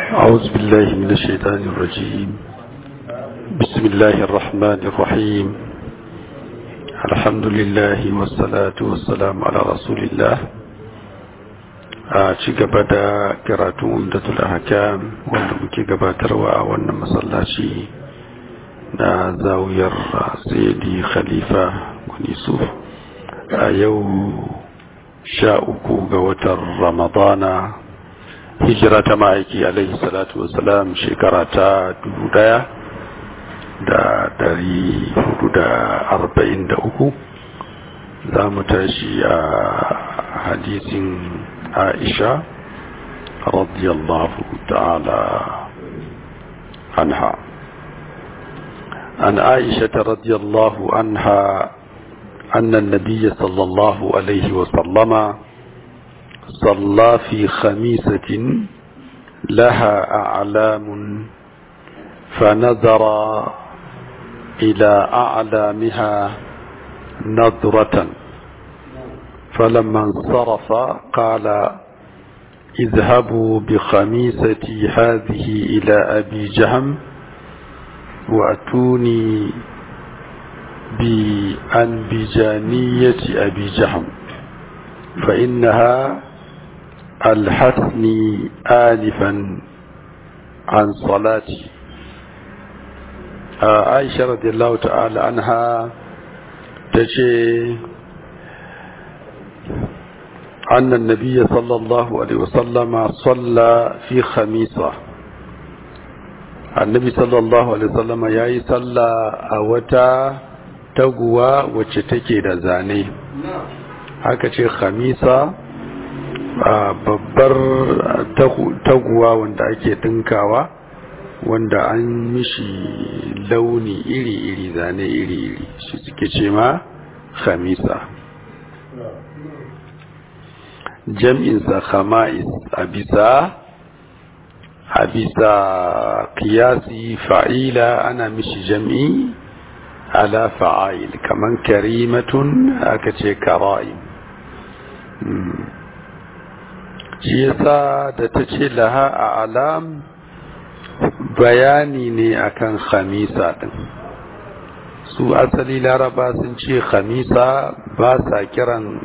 أعوذ بالله من الشيطان الرجيم بسم الله الرحمن الرحيم الحمد لله والصلاة والسلام على رسول الله a ci gaba da karatun umdatul ahkam wanda muke gabatarwa a wannan masallaci na zawiyar sayyidi khalifa yusuf a yau sha uku ga watan ramadana hijira ta ma'aiki alaihi salatu wasalam shekara ta dubu daya da dari hudu da arba'in da uku za mu tashi a hadisin aisha radiyallahu ta'ala anha عن عائشة رضي الله عنها أن النبي صلى الله عليه وسلم صلى في خميسة لها أعلام فنظر إلى أعلامها نظرة فلما انصرف قال اذهبوا بخميستي هذه إلى أبي جهم وأتوني بأنبجانية أبي جهم فإنها ألحتني آلفا عن صلاتي عائشة رضي الله تعالى عنها تجي أن النبي صلى الله عليه وسلم صلى في خميسة النبي صلى الله عليه وسلم ياي صلى أوتا تقوى وشتكي دزاني haka ce khamisa babbar taguwa wanda ake dinkawa wanda an mishi launi iri-iri zane iri-iri shi suke ce ma khamisa jam'insa khama'is a bisa a bisa kiyasi fa'ila ana mishi jam'i ala fa'ail kaman karimatun aka ce kara'im shi yasa da ta ce laha a alam bayani ne akan khamisa din su asali laraba sun ce khamisa ba sa kiran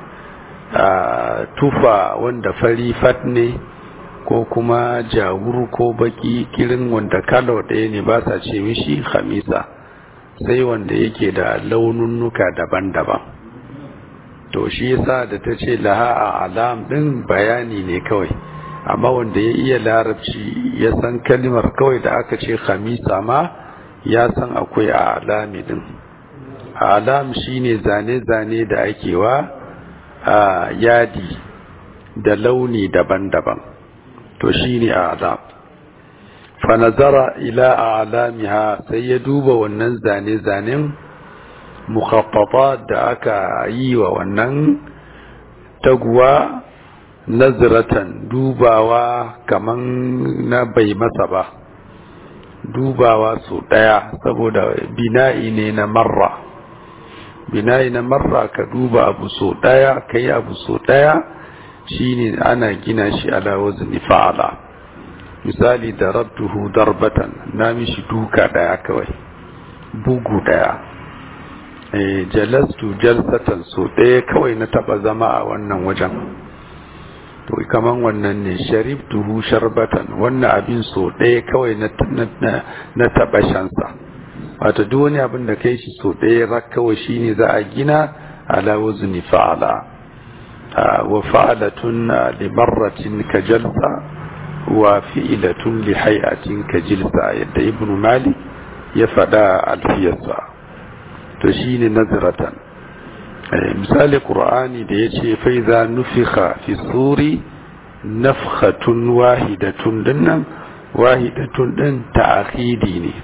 tufa wanda fari fat ne ko kuma jawur ko baki kirin wanda kalo ɗaya ne ba sa ce mishi khamisa sai wanda yake da laununnuka daban-daban to shi yasa da ta ce laha a alam ɗin bayani ne kawai amma wanda ya iya larabci ya san kalimar kawai da aka ce khamisa ma ya san akwai a alami ɗin alam shine zane-zane da ake wa a yadi da launi daban-daban to shine alam fa nazara ila alamiha sai ya duba wannan zane-zanen mukhaffafat da aka yi wa wannan taguwa nazratan dubawa kaman na bai masa ba dubawa su daya saboda bina'i ne na marra bina'i na marra ka duba abu so daya kai abu so daya shine ana gina shi ala wazni fa'ala misali darabtuhu darbatan na mishi duka daya kawai bugu daya eh jalastu jalsatan so daya kawai na taba zama a wannan wajen to kaman wannan ne sharibtuhu sharbatan wannan abin so daya kawai na na taba shansa wato duk wani abin da kai shi so ɗaya rak kawai shine za a gina ala wazni fa'ala wa fa'alatun li marratin ka jalsa wa fi'latun li hay'atin ka jilsa yadda ibnu malik ya faɗa alfiyarsa to shine nazratan misali qur'ani da yace fa iza nufikha fi suri nafkhatun wahidatun dinnan wahidatun din ta'khidi ne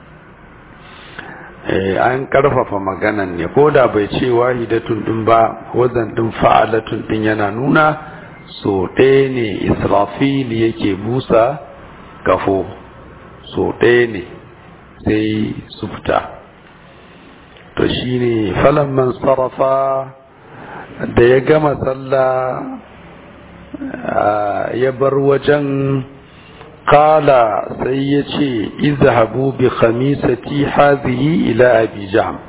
an karfafa maganan ne ko da bai ce wahidatun din ba wazan din fa'alatun din yana nuna so ɗaya ne israfil yake busa kafo so ɗaya ne sai su fita to shine falamman sarrafa da ya gama sallah ya bar wajen qala sai ya ce izhabu bi khamisati hadhihi ila abi jahm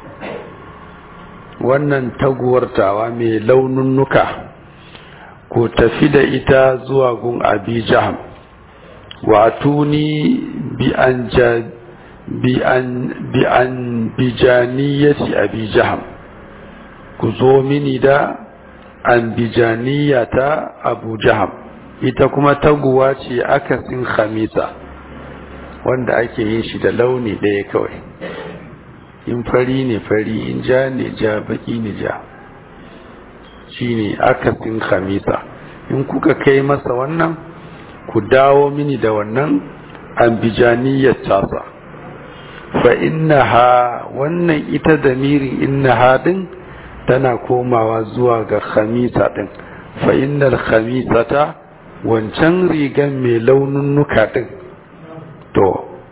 wannan taguwartawa mai laununnuka ko tafi da ita zuwa gun abi jahm wa tuni bi an bi an bi an bijaniyati abi jahm ku zo mini da an bijaniyata abu jahm ita kuma taguwa ce akasin khamisa wanda ake yin shi da launi ɗaya kawai in fari ne fari in ja ne ja baki ne ja shi ne akasin khamisa in kuka kai masa wannan ku dawo mini da wannan ambijaniyar tasa fa innaha wannan ita da mirin innaha din tana komawa zuwa ga khamisa din fa innal khamisata wancan rigan mai laununuka din to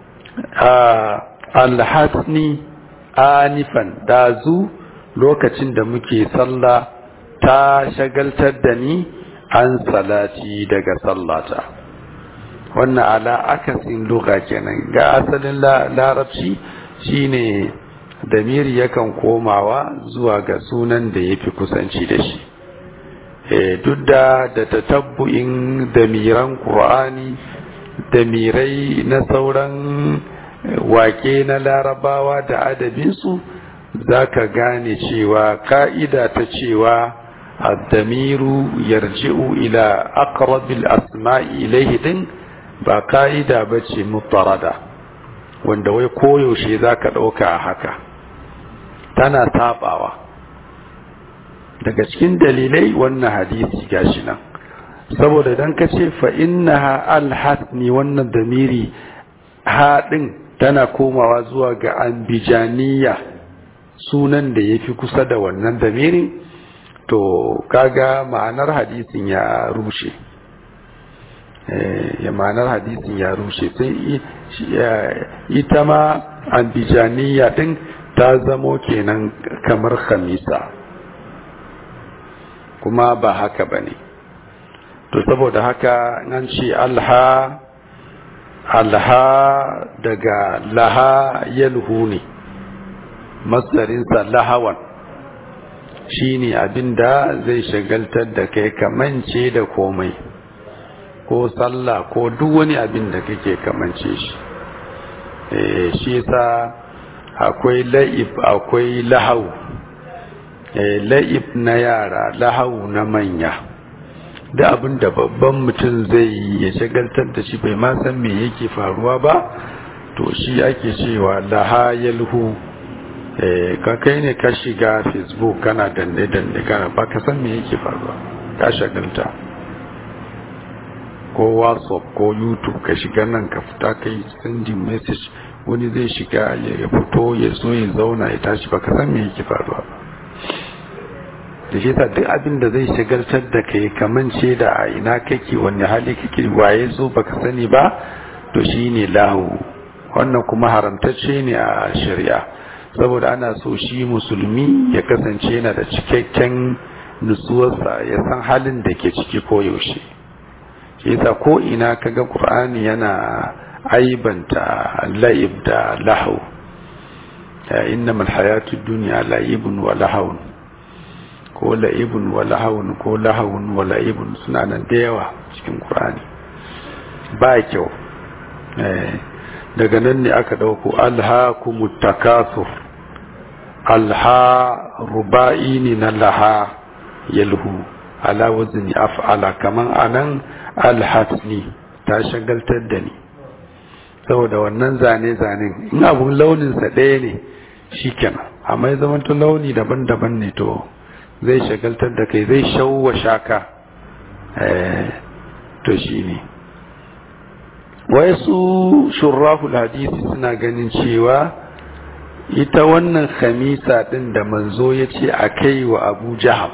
alhasni anifan dazu lokacin da muke sallah ta shagaltar da ni an salati daga sallata wannan ala akasin luga kenan ga asalin larabci shine damiri yakan komawa zuwa ga sunan da ya fi kusanci da shi duk da da tatabbu'in damiran ƙur'ani damirai na sauran wake na larabawa da adabinsu za ka gane cewa ka'ida ta cewa addamiru yarji'u ila aqrabil asma'i ilayhi din ba ka'ida ba ce mutarada wanda wai koyaushe za ka ɗauka a haka tana sabawa daga cikin dalilai wannan hadisi gashi nan saboda dan ka ce fa innaha alhasni wannan damiri haɗin tana komawa zuwa ga ambijaniya sunan da ya fi kusa da wannan damirin to kaga ma'anar hadisin ya rushe ya ma'anar hadisin ya rushe sai ita ma ambijaniya din ta zamo kenan kamar khamisa kuma ba haka ba ne to saboda haka nan ce alha alha daga laha yalhu ne masarinsa lahawan shi ne abinda zai shagaltar da kai kamance da komai ko sallah ko duk wani abin da kake kamance shi shi yasa akwai la'ib akwai lahau la'ib na yara lahau na manya da abin da babban mutum zai yi ya shagaltar da shi bai ma san me yake faruwa ba to shi ake cewa laha yalhu ka kai ne ka shiga facebook kana danne-danne kana ba ka san me yake faruwa ka shagalta ko whatsapp ko youtube ka shiga nan ka fita kai sending message wani zai shiga ya fito ya so ya zauna ya tashi ba ka san me yake faruwa ba da shi duk abin da zai shagaltar da kai kamance da a ina kake wani hali kake waye zo baka sani ba to shine lahu wannan kuma haramtacce ne a shari'a saboda ana so shi musulmi ya kasance yana da cikakken nutsuwarsa ya san halin da ke ciki ko yaushe shi yasa ko ina kaga qur'ani yana aibanta la'ib da lahu innamal hayatud dunya la'ibun wa lahawun ko la'ibun wa lahawun ko lahawun wa la'ibun suna nan da yawa cikin Qur'ani ba kyau daga nan ne aka dauko alhaakumut takasur alha ruba'i ne na laha yalhu ala wazni af'ala kaman anan alhasni ta shagaltar da ni saboda wannan zane-zanen in abun launinsa ɗaya ne shikenan amma ya zama launi daban-daban ne to zai shagaltar da kai zai shauwa shaka to shi ne wai su shurrahul hadisi suna ganin cewa ita wannan khamisa din da manzo ya ce a kai wa abu jaham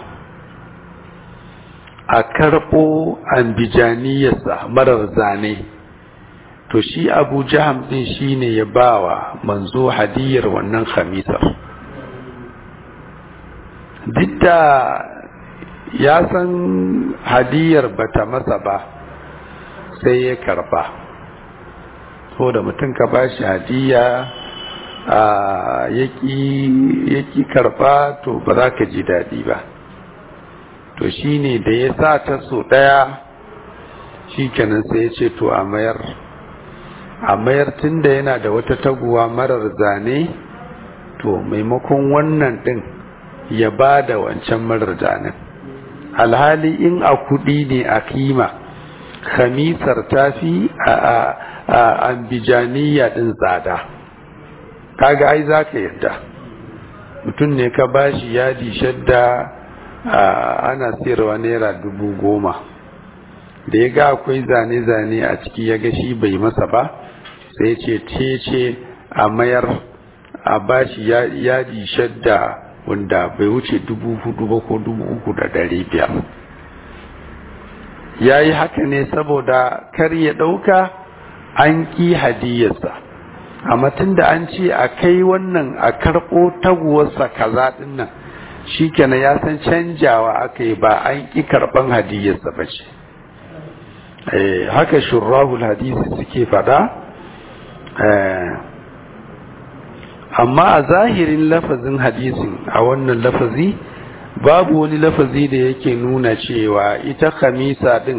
a karɓo ambijaniyarsa marar zane to shi abu jaham din shi ne ya ba wa manzo hadiyar wannan khamisar duk da ya san hadiyar bata masa ba sai ya karba so da mutum ka ba shi hadiya ya ƙi karɓa to ba za ka ji daɗi ba to shi ne da ya sa ta so ɗaya shi kenan sai ya ce to a mayar a mayar tun da yana da wata taguwa marar zane to maimakon wannan ɗin ya ba da wancan marar zanen alhali in a kuɗi ne a kima khamisar tafi a ambijaniya ɗin tsada kaga ai za ka yadda mutum ne ka bashi yadi shadda ana siyarwa naira dubu goma da ya ga akwai zane-zane a ciki ya ga shi bai masa ba sai ce ce ce a mayar a bashi yadi shadda wanda bai wuce dubu hudu ba ko dubu uku da dari biyar ya yi haka ne saboda kar ya ɗauka an ƙi hadiyarsa amma tun da an ce a kai wannan a karɓo taguwarsa kaza ɗin nan shi kenan ya san canjawa aka yi ba an ƙi karɓan hadiyarsa ba ce haka shurrahul hadisi suke faɗa amma a zahirin lafazin hadisin a wannan lafazi babu wani lafazi da yake nuna cewa ita khamisa din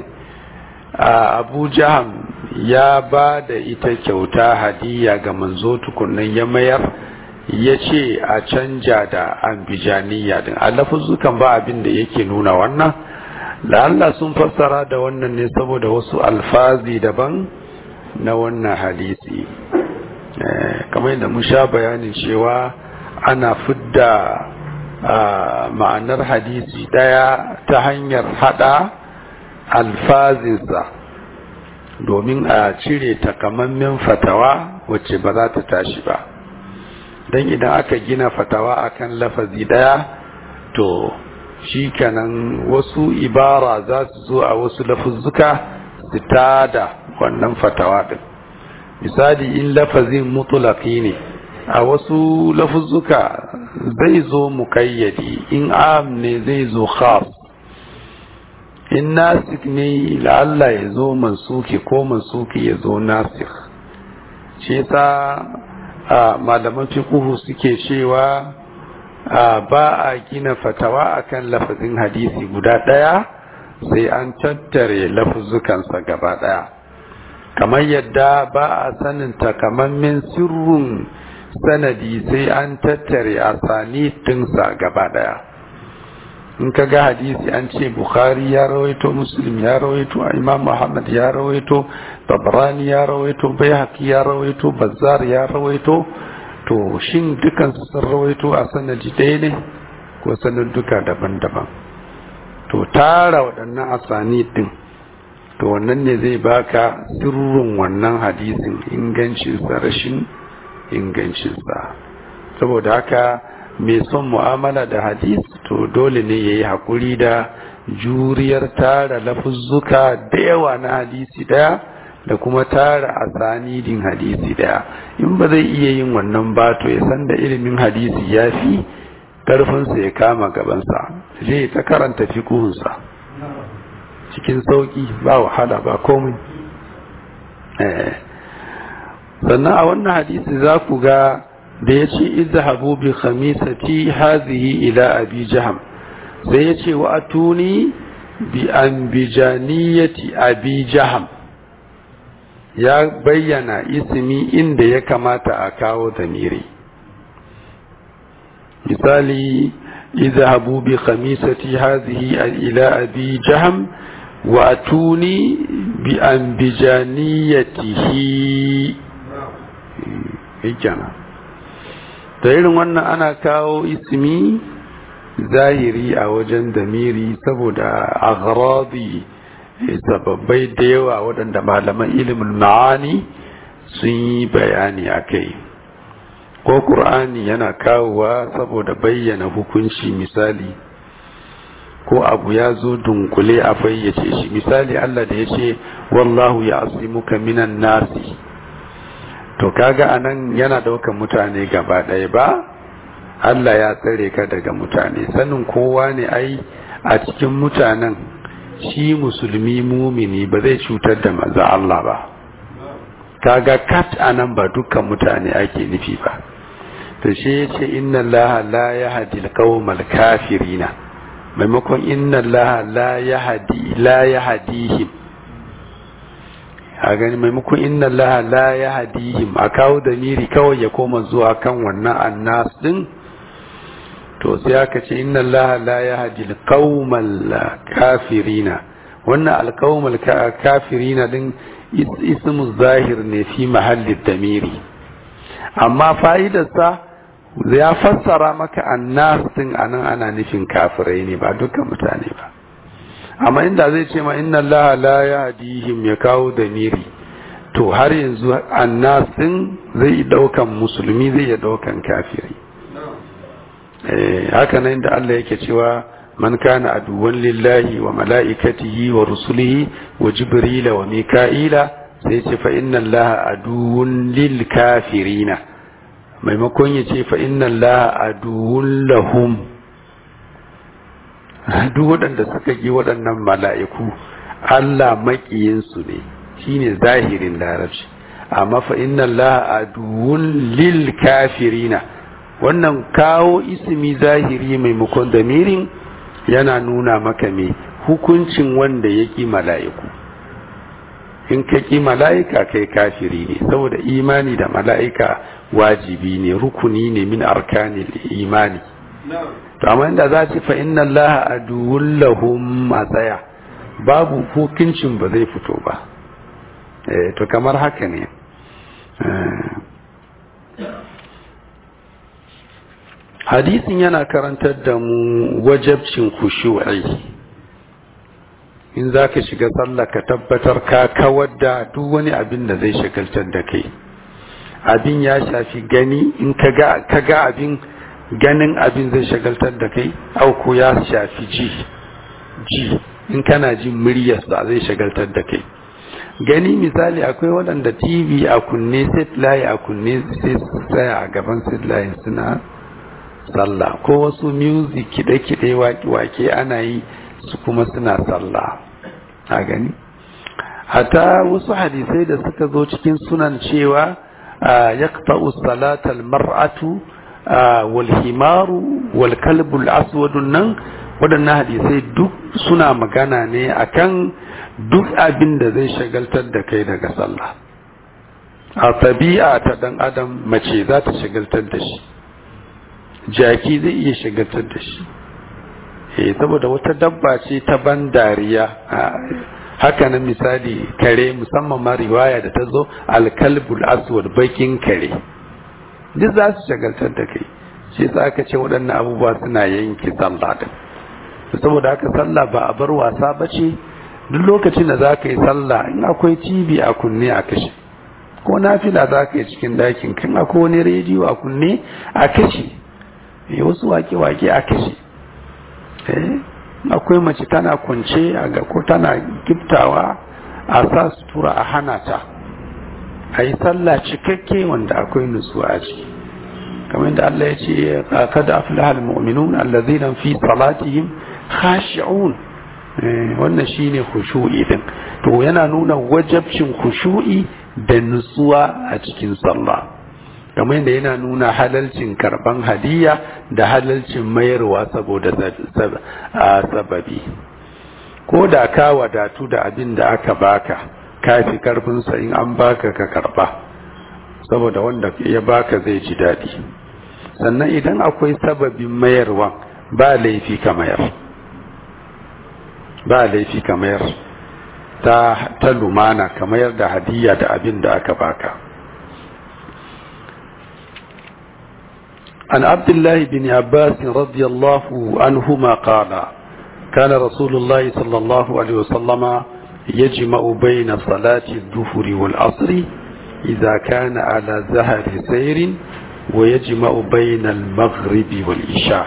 a abu jaham ya ba da ita kyauta hadiya ga manzo tukunan ya mayar ya ce a canja da ambijaniya din a lafazukan ba abin da yake nuna wannan da Allah sun fassara da wannan ne saboda wasu alfazi daban na wannan hadisi kamar yadda mun sha bayanin cewa ana fidda ma'anar hadisi daya ta hanyar hada alfazinsa domin a cire takamammen fatawa wacce ba za ta tashi ba don idan aka gina fatawa akan lafazi daya to shi kanan wasu ibara za su zo a wasu lafuzzuka su tada wannan fatawa din misali in lafazin mutulaki ne a wasu lafuzzuka zai zo mukayyadi in am ne zai zo khas in nasik ne la'alla ya zo mansuki ko mansuki ya zo nasik shi ta malaman fiqhu suke cewa ba a gina fatawa akan lafazin hadisi guda ɗaya sai an tattare lafuzzukansa gaba ɗaya kamar yadda ba a sanin takamammen sirrin sanadi sai an tattare a sani dinsa gaba ɗaya in ka ga hadisi an ce bukhari ya rawaito muslim ya rawaito imam muhammad ya rawaito tabrani ya rawaito bayhaqi ya rawaito bazzar ya rawaito to shin dukan sun rawaito a sanadi ɗaya ne ko duka daban-daban to tara waɗannan asani ɗin to wannan ne zai baka sirrin wannan hadisin ingancinsa rashin ingancinsa saboda haka mai son mu'amala da hadis to dole ne ya yi haƙuri da juriyar tara lafuzzuka da yawa na hadisi ɗaya da kuma tara asanidin hadisi daya in ba zai iya yin wannan ba to ya san da ilimin hadisi ya fi ƙarfinsa ya kama gabansa zai ta karanta fikuhunsa cikin sauƙi ba wahala ba komai sannan a wannan hadisi za ku ga da ya ce izhabu bi khamisati hazihi ila abi jaham sai ya ce wa atuni bi anbijaniyati abi jaham ya bayyana ismi inda ya kamata a kawo damiri misali izhabu bi khamisati hadhihi ila abi jaham wa atuni bi anbijaniyatihi hikana da irin wannan ana kawo ismi zahiri a wajen damiri saboda aghradi sababbai da yawa waɗanda malaman ilimin ma'ani sun yi bayani a kai ko ƙur'ani yana kawowa saboda bayyana hukunci misali ko abu ya zo dunkule a fayyace shi misali Allah da ya ce wallahu ya asimuka minan nasi to kaga anan yana ɗaukan mutane gaba ɗaya ba Allah ya tsare ka daga mutane sanin kowa ne ai a cikin mutanen shi musulmi mumini ba zai cutar da maza Allah ba kaga kat anan ba dukkan mutane ake nufi ba to shi yace inna allaha la yahdi alqawmal kafirina maimakon inna allaha la yahdi la yahdihim a gani maimakon inna allaha la yahdihim a kawo da miri kawai ya koma zuwa kan wannan annas din to sai aka ce inna allaha la yahdi alqawmal kafirina wannan alqawmal kafirina din ismu zahir ne fi mahallin damiri amma fa'idarsa ya fassara maka annas din anan ana nufin kafirai ne ba dukkan mutane ba amma inda zai ce ma inna allaha la yahdihim ya kawo damiri to har yanzu annas din zai daukan musulmi zai ya daukan kafirai eh haka nan da Allah yake cewa man kana aduwan lillahi wa mala'ikatihi wa rusulihi wa jibrila wa mika'ila sai ce fa inna allaha aduwwun lil kafirina maimakon ya ce fa inna allaha aduwwun lahum duk waɗanda suka yi waɗannan mala'iku Allah maƙiyinsu ne shine zahirin larabci amma fa inna allaha aduwwun lil kafirina wannan kawo ismi zahiri maimakon damirin yana nuna maka me hukuncin wanda ya ƙi mala'iku in ka ƙi mala'ika kai kafiri ne saboda imani da mala'ika wajibi ne rukuni ne min arkanil imani to amma inda za ci fa inna allaha aduwwun lahum a tsaya babu hukuncin ba zai fito ba eh to kamar haka ne hadisin yana karantar da mu wajabcin khushu'i in za ka shiga sallah ka tabbatar ka kawar da duk wani abin da zai shagaltar da kai abin ya shafi gani in ka ga abin ganin abin zai shagaltar da kai auku ya shafi ji ji in kana jin muryarsa zai shagaltar da kai gani misali akwai waɗanda tv a kunne satellite a kunne sai su tsaya a gaban satellite suna sallah ko wasu music kide-kide wake ana yi su kuma suna sallah a gani hata wasu hadisai da suka zo cikin sunan cewa yaqta'u salatal mar'atu wal himaru wal kalbul aswadun nan waɗannan hadisai duk suna magana ne akan duk abin da zai shagaltar da kai daga sallah a tabi'a ta dan adam mace za ta shagaltar da shi jaki zai iya shagaltar da shi eh saboda wata dabba ce ta ban dariya haka nan misali kare musamman ma riwaya da ta zo alkalbul aswad bakin kare duk za su shagaltar da kai shi yasa aka ce waɗannan abubuwa suna yanke sallah din saboda haka sallah ba a bar wasa ba ce duk lokacin da za ka yi sallah in akwai tv a kunne a kashe ko nafila za ka yi cikin dakin kan akwai wani rediyo a kunne a kashe wasu wake-wake a kashe akwai mace tana kwance a ga ko tana giftawa a sa sutura a hana ta a yi sallah cikakke wanda akwai nutsuwa a ciki kamar yadda Allah ya ce kada aflaha almu'minun allazina fi salatihim khashi'un wannan shine khushu'i din to yana nuna wajabcin khushu'i da nutsuwa a cikin sallah kamar yadda yana nuna halalcin karban hadiya da halalcin mayarwa saboda sababi ko da ka wadatu da abin da aka baka kafi karfinsa in an baka ka karba saboda wanda ya baka zai ji daɗi sannan idan akwai sababin mayarwa ba laifi ka mayar ba laifi ka mayar ta, ta lumana ka mayar da hadiya da abin da aka baka عن عبد الله بن عباس رضي الله عنهما قال كان رسول الله صلى الله عليه وسلم يجمع بين صلاة الظهر والعصر إذا كان على زهر سير ويجمع بين المغرب والعشاء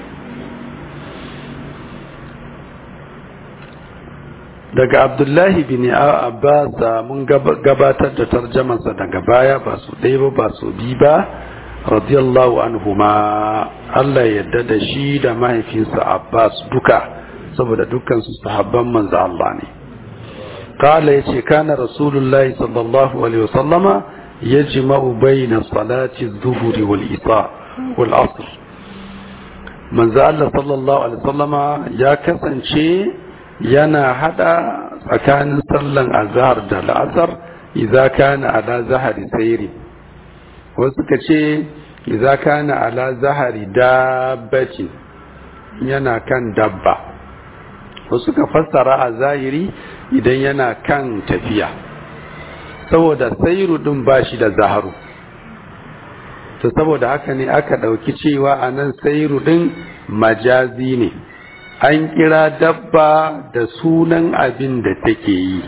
daga abdullahi bin abbas mun gabatar da tarjamansa daga baya ba su ɗaya ba ba su bi ba radiyallahu anhuma Allah yadda da shi da mahaifinsa abbas duka saboda dukkan su sahabban manzo Allah ne قال يتي كان رسول الله صلى الله عليه وسلم يجمع بين صلاة الظهر والإساء والعصر من زال صلى الله عليه وسلم يا كسن شيء ينا هذا فكان صلى الظهر دا العصر إذا كان على زهر سير وسكتشي إذا كان على زهر دابة yana kan dabba wasu ka fassara a zahiri idan yana kan tafiya saboda sairu din ba shi da zaharu to saboda haka ne aka ɗauki cewa a nan sairu din majazi ne an kira dabba da sunan abin da take yi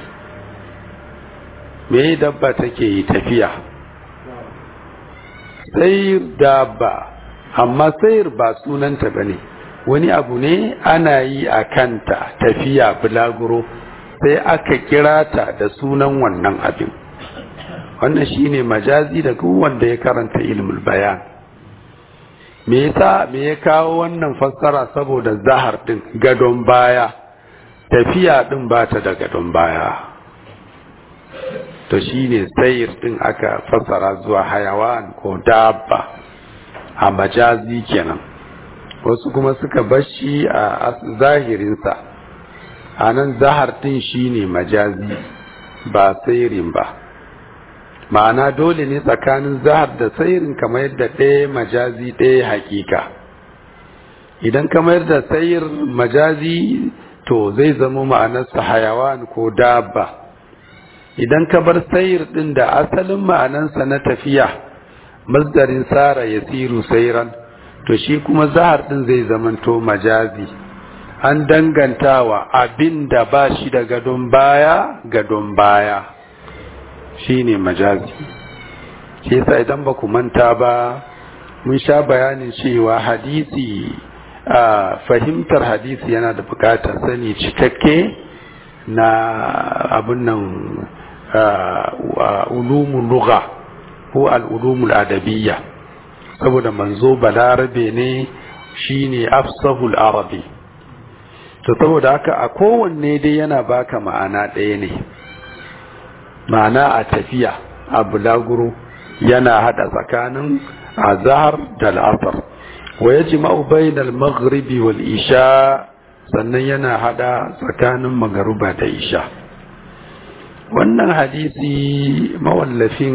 me dabba take yi tafiya sayir dabba amma sayir ba sunanta ba ne wani abu ne ana yi a kanta tafiya bulaguro sai aka kira ta da sunan wannan abin wannan shine majazi da wanda ya karanta ilmul bayan me yasa me ya kawo wannan fassara saboda zahar din gadon baya tafiya din ba ta da gadon baya to shine sayir din aka fassara zuwa hayawan ko dabba a majazi kenan wasu kuma suka bashi a zahirinsa a nan zahar din shine majazi ba sairin ba ma'ana dole ne tsakanin zahar da sairin kamar yadda ɗaya majazi ɗaya hakika idan kamar da sayir majazi to zai zama ma'anarsa hayawan ko dabba idan ka bar sayir ɗin da asalin ma'anarsa na tafiya masdarin sara ya siru sairan to shi kuma zahar din zai zamanto majazi an dangantawa abin da ba shi da gadon baya gadon baya shine majazi shi yasa idan ba ku manta ba mun sha bayanin cewa hadisi a fahimtar hadisi yana da bukatar sani cikakke na abin nan ulumul lugha ko al-ulumul adabiyya saboda manzo balarabe ne shine afsahul arabi to saboda haka a kowanne dai yana baka ma'ana ɗaya ne ma'ana a tafiya a bulaguro yana hada tsakanin azhar da al'asr wa yajma'u bainal maghribi wal isha sannan yana hada tsakanin magaruba da isha wannan hadisi mawallafin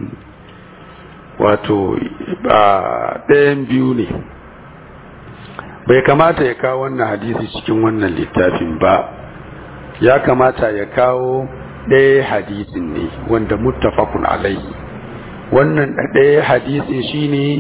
wato ɗayan biyu ne bai kamata ya kawo wannan hadisi cikin wannan littafin ba ya kamata ya kawo ɗaya hadisin ne wanda muttafaqun alaihi wannan ɗaya hadisin shine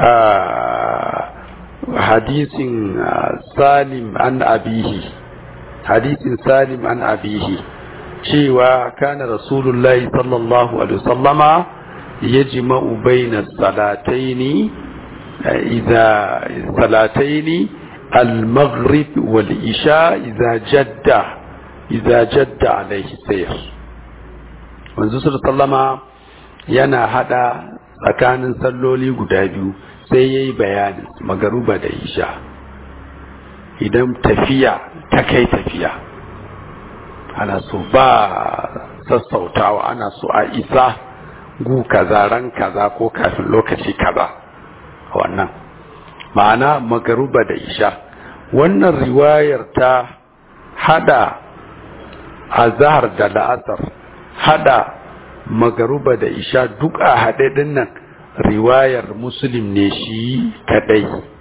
hadisin salim an abihi hadisin salim an abihi cewa kana rasulullahi sallallahu alaihi wasallama yajma'u baina salataini idza salataini al-maghrib wal isha idza jadda idza jadda alaihi sayr manzo sallama yana hada tsakanin salloli guda biyu sai yayi bayani magaruba da isha idan tafiya ta kai tafiya ana so ba sassautawa ana so a isa gu kaza ran kaza ko kafin lokaci kaza wannan ma'ana magaruba da isha wannan riwayar ta hada azhar da la'asar hada magaruba da isha duk a haɗe ɗin nan riwayar muslim ne shi kadai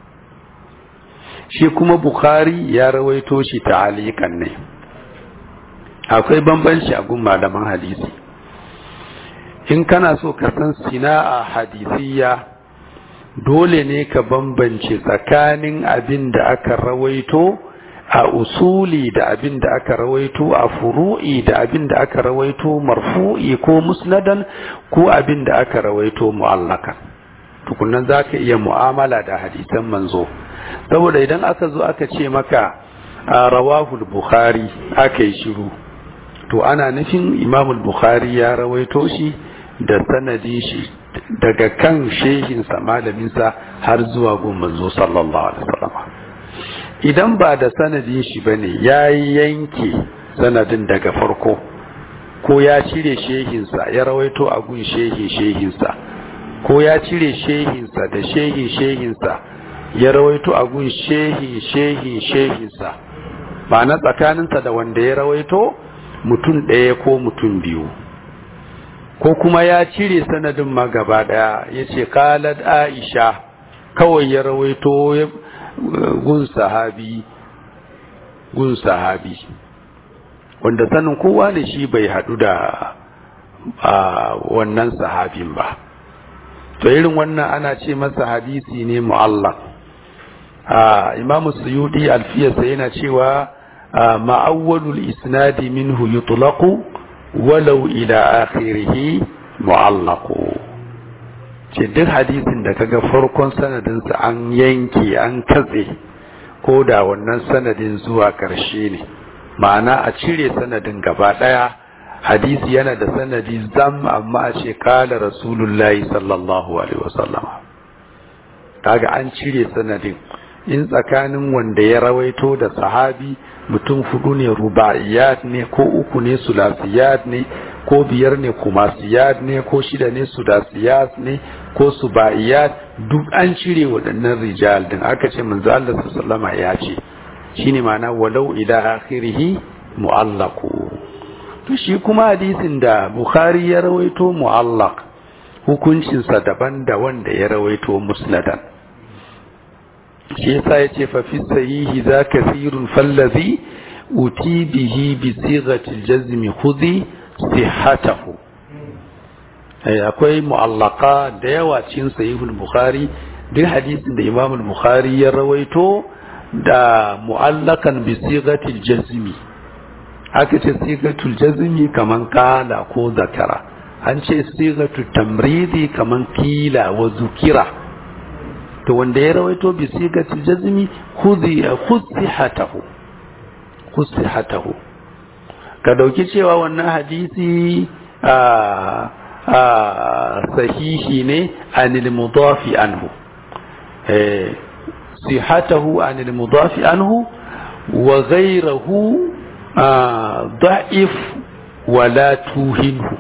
shi kuma bukhari ya rawaito shi ta'alikan ne akwai bambanci a gun malaman hadisi in kana so ka san sina'a hadisiya dole ne ka bambance tsakanin abin da aka rawaito a usuli da abin da aka rawaito a furu'i da abin da aka rawaito marfu'i ko musnadan ko abin da aka rawaito mu'allaka tukunan za ka iya mu'amala da hadisan manzo saboda idan aka zo aka ce maka a rawahul bukhari aka yi shiru to ana nufin imamul bukhari ya rawaito shi da sanadi shi daga kan shehinsa malaminsa har zuwa gun manzo sallallahu alaihi wasallam idan ba da sanadin shi bane ya yanke sanadin daga farko ko ya cire shehinsa ya rawaito a gun shehin shehinsa ko ya cire shehinsa da shehin shehinsa ya rawaito a gun shehin shehin shehinsa ba na tsakaninsa da wanda ya rawaito mutum ɗaya ko mutum biyu ko kuma ya cire sanadin ma gaba ɗaya ya ce kalad aisha kawai ya rawaito gun sahabi gun sahabi wanda sanin kowa da shi bai haɗu da wannan sahabin ba to irin wannan ana ce masa hadisi ne mu'allaq imamu suyudi alfiyarsa yana cewa ma'awwalul isnadi minhu yutlaqu walau ila akhirih mu'allaqu ce duk hadisin da kaga farkon sanadinsa an yanke an katse ko da wannan sanadin zuwa ƙarshe ne ma'ana a cire sanadin gaba ɗaya hadisi yana da sanadi zam amma a ce kala rasulullahi sallallahu alaihi wasallama kaga an cire sanadin in tsakanin wanda ya rawaito da sahabi mutum hudu ne ruba'iyat ne ko uku ne sulasiyat ne ko biyar ne kumasiyat ne ko shida ne sudasiyat ne ko suba'iyat duk an cire waɗannan rijal din aka ce manzo Allah sallama ya ce shine ma'ana walau ila akhirih mu'allaqu to shi kuma hadisin da bukhari ya rawaito mu'allaq hukuncinsa daban da wanda ya rawaito musnadan shi yasa yace fa fi sahihi za kathirun fallazi uti bihi bi sighati al-jazm khudhi sihhatahu akwai mu'allaka da yawa cikin sahihul bukhari duk hadisin da imam al-bukhari ya rawaito da mu'allakan bi sigatil jazmi aka ce sigatul jazmi kaman kala ko zakara an ce sigatul tamridi kaman kila wa zukira to wanda ya rawaito bi sigatil jazmi khudhi khudhihatahu khudhihatahu ka dauki cewa wannan hadisi a sahihi ne anil mudafi anhu sihatahu anil mudafi anhu wa ghayrahu da'if wala tuhinhu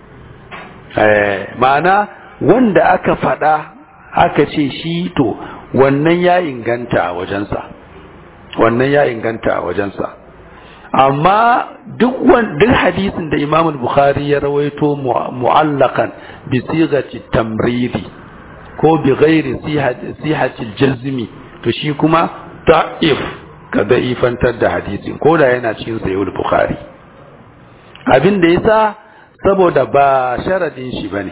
ma'ana wanda aka fada aka ce shi to wannan ya inganta a wajensa wannan ya inganta a wajensa amma duk duk hadisin da Imam Bukhari ya rawaito mu'allakan bi sigati tamridi ko bi ghairi sihati jazmi to shi kuma da'if ka da'ifantar da hadisin ko da yana cikin sahih Bukhari abin da yasa saboda ba sharadin shi bane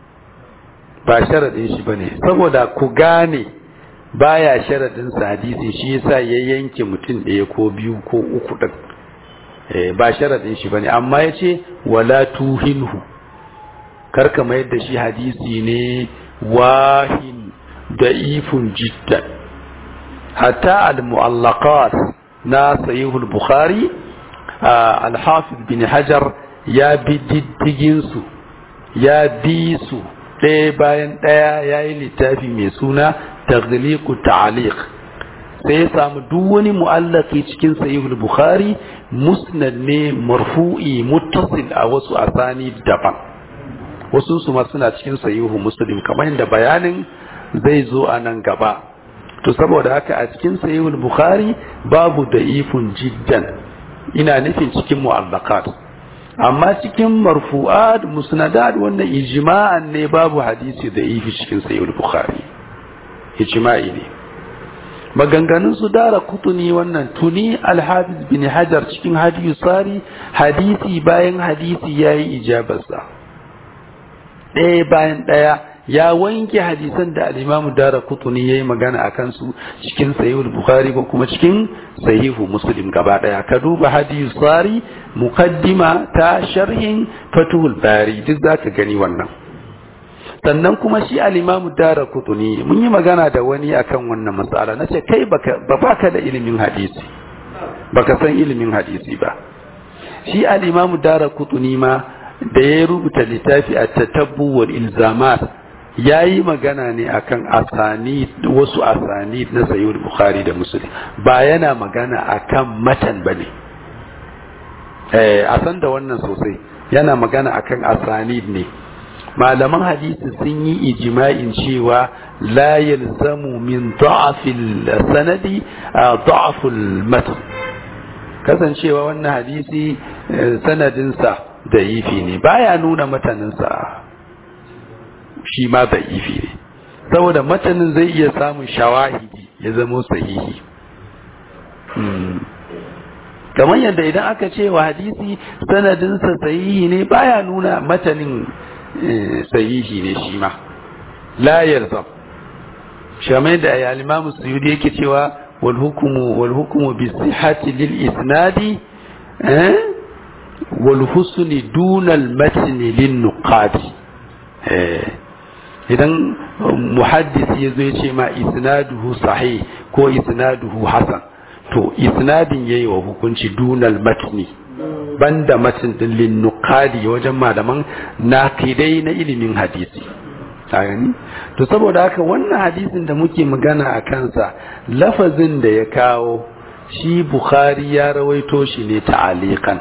ba sharadin shi bane saboda ku gane baya sharadin sa hadisi shi yasa ya yanke mutum ɗaya ko biyu ko uku din ba sharaɗin shi bane amma ya ce wala tuhinhu karka mayar da shi hadisi ne wahin da'ifun jiddan hatta al-mu'allaqat na sahihul bukhari al-hafiz bin hajar ya bi diddigin su ya bi su ɗaya bayan ɗaya ya yi littafi mai suna taghliqu ta'liq sai ya samu duk wani mu'allaki cikin sahihul bukhari musnad ne marfu'i muttasil a wasu asani daban wasu su ma suna cikin sahihu muslim kamar yadda bayanin zai zo a nan gaba to saboda haka a cikin sahihul bukhari babu da'ifun jiddan ina nufin cikin mu'allakat amma cikin marfu'at musnadat wannan ijma'an ne babu hadisi da'ifi cikin sahihul bukhari ijma'i ne maganganun su dara kutuni wannan tuni alhafiz bin hajar cikin hadiyu tsari hadisi bayan hadisi ya yi ijabarsa ɗaya bayan ɗaya ya wanke hadisan da al'imamu dara kutuni ya yi magana a kansu cikin sahihul bukhari ko kuma cikin sahihu muslim gaba ɗaya ka duba hadiyu tsari mukaddima ta sharhin fatuhul bari duk za ka gani wannan sannan kuma shi alimamu dara kutuni mun yi magana da wani akan wannan matsala na ce kai ba baka da ilimin hadisi baka san ilimin hadisi ba shi alimamu dara kutuni ma da ya rubuta littafi a tatabbu wal ilzamat ya yi magana ne akan asani wasu asani na sayyid bukhari da muslim ba yana magana akan matan ba ne a san da wannan sosai yana magana akan asanid ne malaman hadisi sun yi ijma'in cewa la yalzamu min da'afil sanadi da'aful matan kasancewa wannan hadisi sanadinsa da ifi ne baya nuna mataninsa shi ma da ifi ne saboda matanin zai iya samun shawahidi ya zama sahihi kamar yadda idan aka ce wa hadisi sanadinsa sahihi ne baya nuna matanin sahihi ne shi ma la yarzam shamai da ya limamu suyudi yake cewa wal hukumu wal hukumu bi sihhati lil isnadi eh wal husni duna al matni lin nuqadi eh idan muhaddis yazo ya ce ma isnaduhu sahih ko isnaduhu hasan to isnadin yayi wa hukunci dunal matni banda matin din lin nuqadi wajen malaman naqidai na ilimin hadisi gani to saboda haka wannan hadisin da muke magana a kansa lafazin da ya kawo shi bukhari ya rawaito shi ne ta'aliqan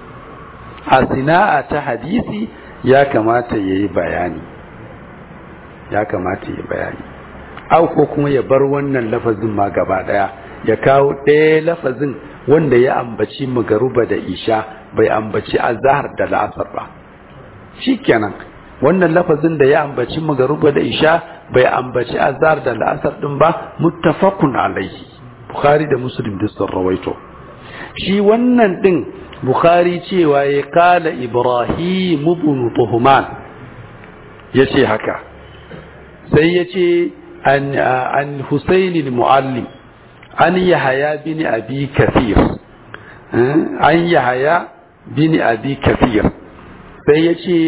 a sina'a ta hadisi ya kamata yayi bayani ya kamata yayi bayani au ko kuma ya bar wannan lafazin ma gaba daya ya kawo ɗaya lafazin wanda ya ambaci magaruba da isha bai ambaci azhar da la'asar ba shikenan wannan lafazin da ya ambaci magaruba da isha bai ambaci azhar da la'asar din ba muttafaqun alaihi bukhari da muslim duk sun rawaito shi wannan din bukhari cewa ya kala ibrahim ibn tuhman yace haka sai yace an an husayn al-muallim an yahaya bin abi kathir an yahaya bin abi kathir sai ya ce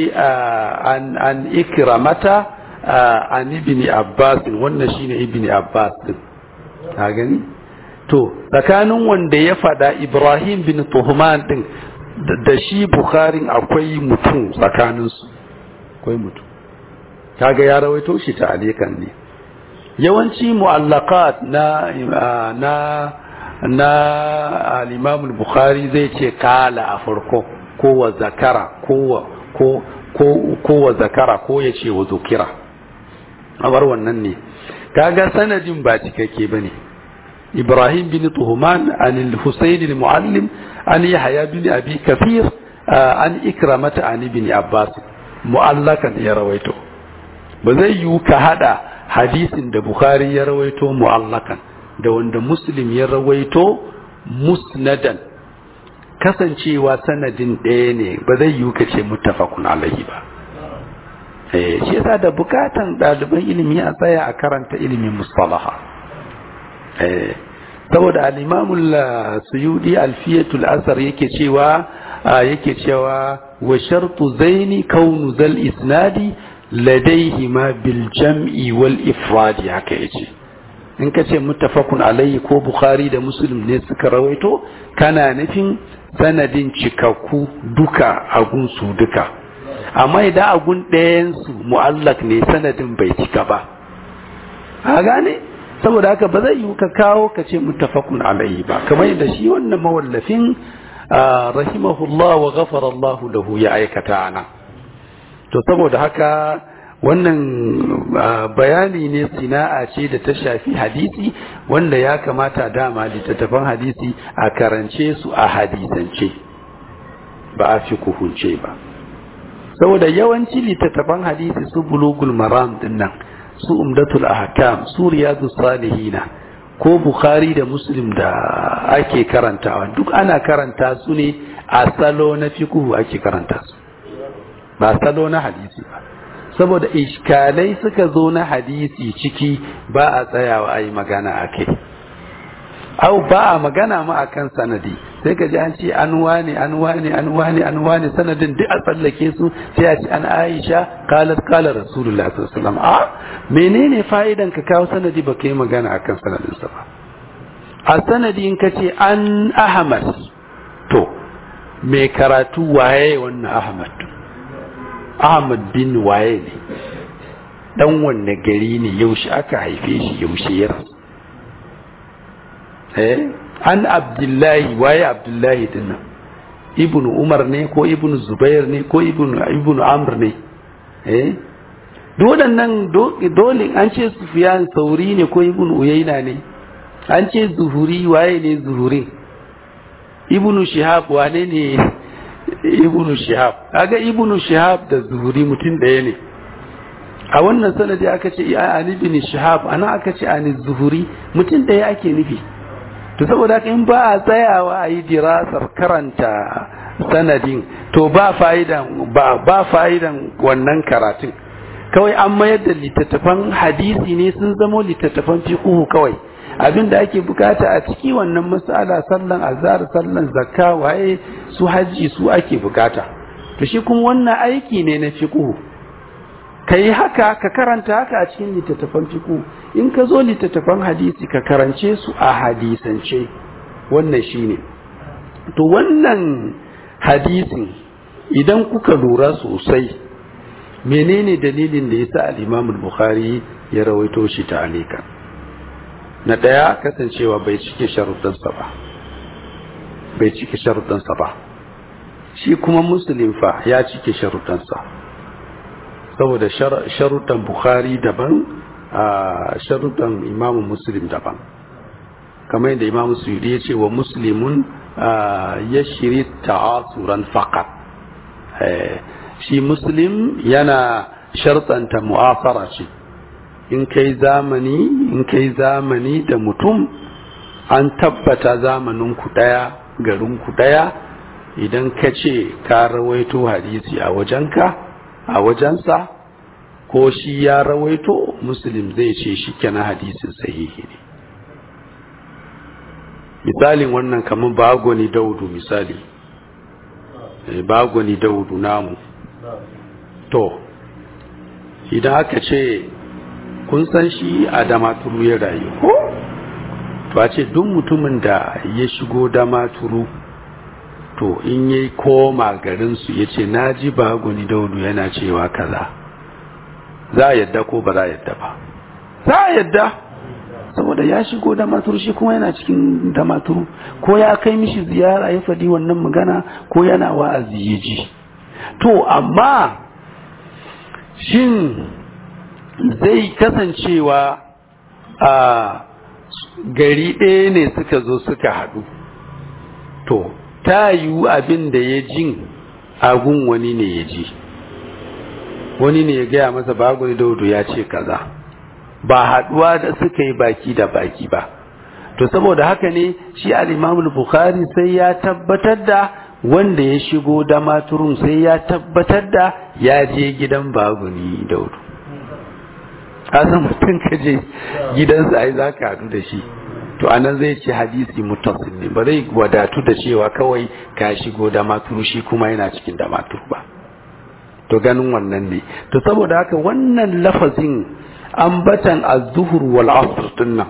an ikramata an ibni abbas wannan shine ibni abbas din ka gani to tsakanin wanda ya fada ibrahim bin tuhman din da shi bukharin akwai mutum tsakaninsu akwai mutum kaga ya rawaito shi ta alikan ne yawanci mu'allaqat na na na al-imam al-bukhari zai ce kala a farko ko wa zakara ko wa ko ko ko wa zakara ko ya ce wa zukira abar wannan ne kaga sanadin ba cikakke bane ibrahim bin tuhman an al-husayn al-muallim an yahya bin abi kafir an ikramata an ibn abbas mu'allakan ya rawaito ba zai yiwu ka hada hadisin da bukhari ya rawaito mu'allakan da wanda muslim ya rawaito musnadan kasancewa sanadin ɗaya ne ba zai yiwu ka ce muttafaqun alaihi ba eh shi yasa da bukatan ɗaliban ilimi a tsaya a karanta ilimin mustalaha eh saboda al-imam suyudi alfiyatul asar yake cewa yake cewa wa shartu zaini kaunu zal isnadi ladaihima bil jam'i wal ifradi haka yace in ka ce muttafaqun alayhi ko bukhari da muslim ne suka rawaito kana nufin sanadin cikakku duka agun su duka amma idan agun ɗayan su mu'allak ne sanadin bai cika ba a gane saboda haka ba zai yi ka kawo ka ce muttafaqun alayhi ba kamar yadda shi wannan mawallafin rahimahullah wa ghafara Allah lahu ya aikata ana to saboda haka wannan bayani ne sina'a ce da ta shafi hadisi wanda ya kamata dama littattafan hadisi a karance su a hadisance ba a fi kuhunce ba saboda yawanci littattafan hadisi su bulugul maram dinnan su umdatul ahkam su riyadu salihina ko bukhari da muslim da ake karantawa duk ana karanta su ne a salo na fiqhu ake karanta su ba salo na hadisi ba saboda iskalai suka zo na hadisi ciki ba a tsayawa a yi magana a kai au ba a magana ma a kan sanadi sai ka ji an ce an wane an wane an wane an wane sanadin duk a tsallake su sai a ce an aisha kalat kala rasulullah sallallahu a menene fa'idan ka kawo sanadi ba ka yi magana akan sanadinsa ba a sanadi in ka ce an ahmad to mai karatu waye wannan ahmad Ahmad bin waye ne dan wanne gari ne yaushe aka haife shi yaushe ya rasu eh an Abdullahi waye Abdullahi dinnan ibn umar ne ko ibn zubair ne ko ibn ibn amr ne eh waɗannan dole an ce sufiyan sauri ne ko ibn uyaina ne an ce zuhuri waye ne zuhurin ibn shihab wane ne ibn shihab kaga ibn shihab da zuhuri mutum ɗaya ne a wannan sanadi aka ce an ibn shihab ana aka ce an zuhuri mutum ɗaya ake nufi to saboda haka in ba a tsayawa a yi dirasar karanta sanadin to ba fa'idan ba ba fa'idan wannan karatun kawai an mayar da littattafan hadisi ne sun zamo littattafan fiqhu kawai abin da ake bukata a ciki wannan mas'ala sallan azhar sallan zakka waye su haji su ake bukata to shi kuma wannan aiki ne na fiqhu kai haka ka karanta haka a cikin littattafan fiqhu in ka zo littattafan hadisi ka karance su a hadisance wannan shine to wannan hadisin idan kuka lura sosai menene dalilin da yasa al-Imam al-Bukhari ya rawaito shi ta alika na daya kasancewa bai cike sharuɗansa ba bai cike sharuɗansa ba shi kuma Muslim fa ya cike sharuɗansa saboda sharuɗan Bukhari daban a sharuɗan Imam Muslim daban kamar yadda Imam Suyuti ya ce wa Muslimun ya shiri ta'asuran faqat shi muslim yana shartanta mu'afara ce in kai zamani in kai zamani da mutum an tabbata zamanin ku daya garin ku daya idan ka ce ka rawaito hadisi a wajenka a wajensa ko shi ya rawaito muslim zai ce shi kenan hadisin sahihi ne misalin wannan kamar bagoni daudu misali bagoni daudu namu to idan aka ce kun san shi a damaturu ya rayu ko to a ce duk mutumin da ya shigo damaturu to in yi koma garinsu ya ce na ji bagoni daudu yana cewa kaza za a yadda ko ba za a yadda ba za a yadda saboda ya shigo da maturu shi kuma yana cikin da maturu ko ya kai mishi ziyara ya faɗi wannan magana ko yana wa'azi ya ji to amma shin zai kasancewa a gari ɗaya ne suka zo suka haɗu to ta yiwu abin da ya jin agun wani ne ya ji wani ne ya gaya masa bagwani daudu ya ce kaza ba haduwa da suka yi baki da baki ba to saboda haka ne shi al-Imam bukhari sai ya tabbatar da wanda ya shigo da maturun sai ya tabbatar da ya je gidan baguni daudu kasan mutum ka je gidansa ai za ka hadu da shi to anan zai ce hadisi mutasil ne ba zai wadatu da cewa kawai ka shigo da maturu shi kuma yana cikin da maturu ba to ganin wannan ne to saboda haka wannan lafazin ambatan az-zuhur wal asr dinnan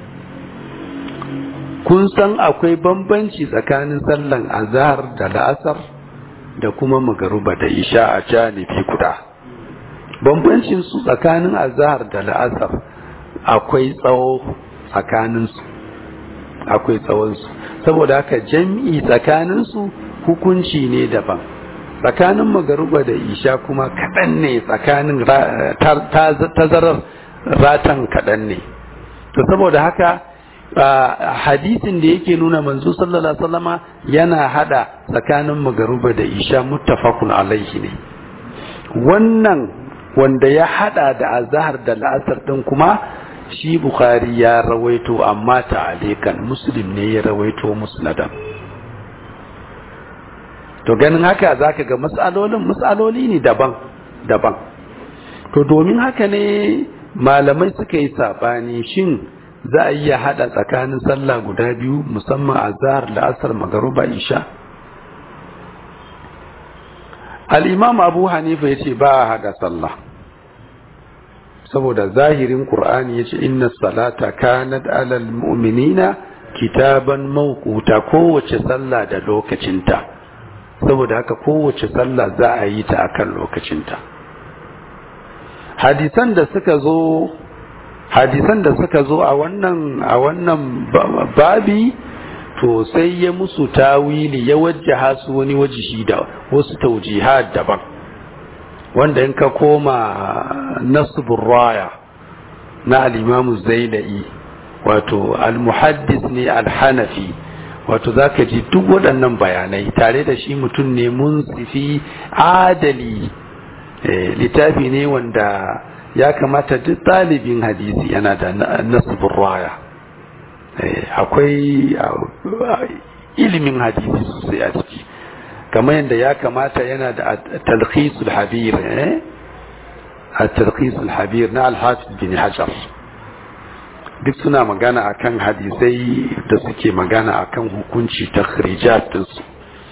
kun san akwai bambanci tsakanin sallan azhar da la'asar da kuma magaruba da isha a janibi guda bambancin su tsakanin azhar da la'asar akwai tsawo tsakanin su akwai tsawon su saboda haka jami'i tsakanin su hukunci ne daban tsakanin magaruba da isha kuma kaɗan ne tsakanin tazarar ratan kaɗan ne to saboda haka hadisin da yake nuna manzo sallallahu alaihi wasallama yana hada tsakanin magaruba da isha muttafaqun alaihi ne wannan wanda ya hada da azhar da la'asar din kuma shi bukhari ya rawaito amma ta'alikan muslim ne ya rawaito musnadan to ganin haka zaka ga matsalolin matsaloli ne daban daban to domin haka ne malamai suka yi sabani shin za a iya hada tsakanin sallah guda biyu musamman azhar da asar magaruba isha al-imam abu hanifa yace ba a hada sallah saboda zahirin qur'ani yace inna salata kanat alal mu'minina kitaban mawquta kowace sallah da lokacinta saboda haka kowace sallah za a yi ta akan lokacinta hadisan da suka zo hadisan da suka zo a wannan a wannan babi to sai ya musu tawili ya wajjaha su wani wajihi da wasu taujihat daban wanda in ka koma nasbur raya na al-imam zainai wato al-muhaddis ne al-hanafi wato zaka ji duk waɗannan bayanai tare da shi mutum ne munsifi adali littafi ne wanda ya kamata duk ɗalibin hadisi yana da nasbur raya akwai ilimin hadisi sosai a ciki kamar yadda ya kamata yana da talqisul habir a talqisul habir na alhafiz bin hajar duk suna magana akan hadisai da suke magana akan hukunci ta dinsu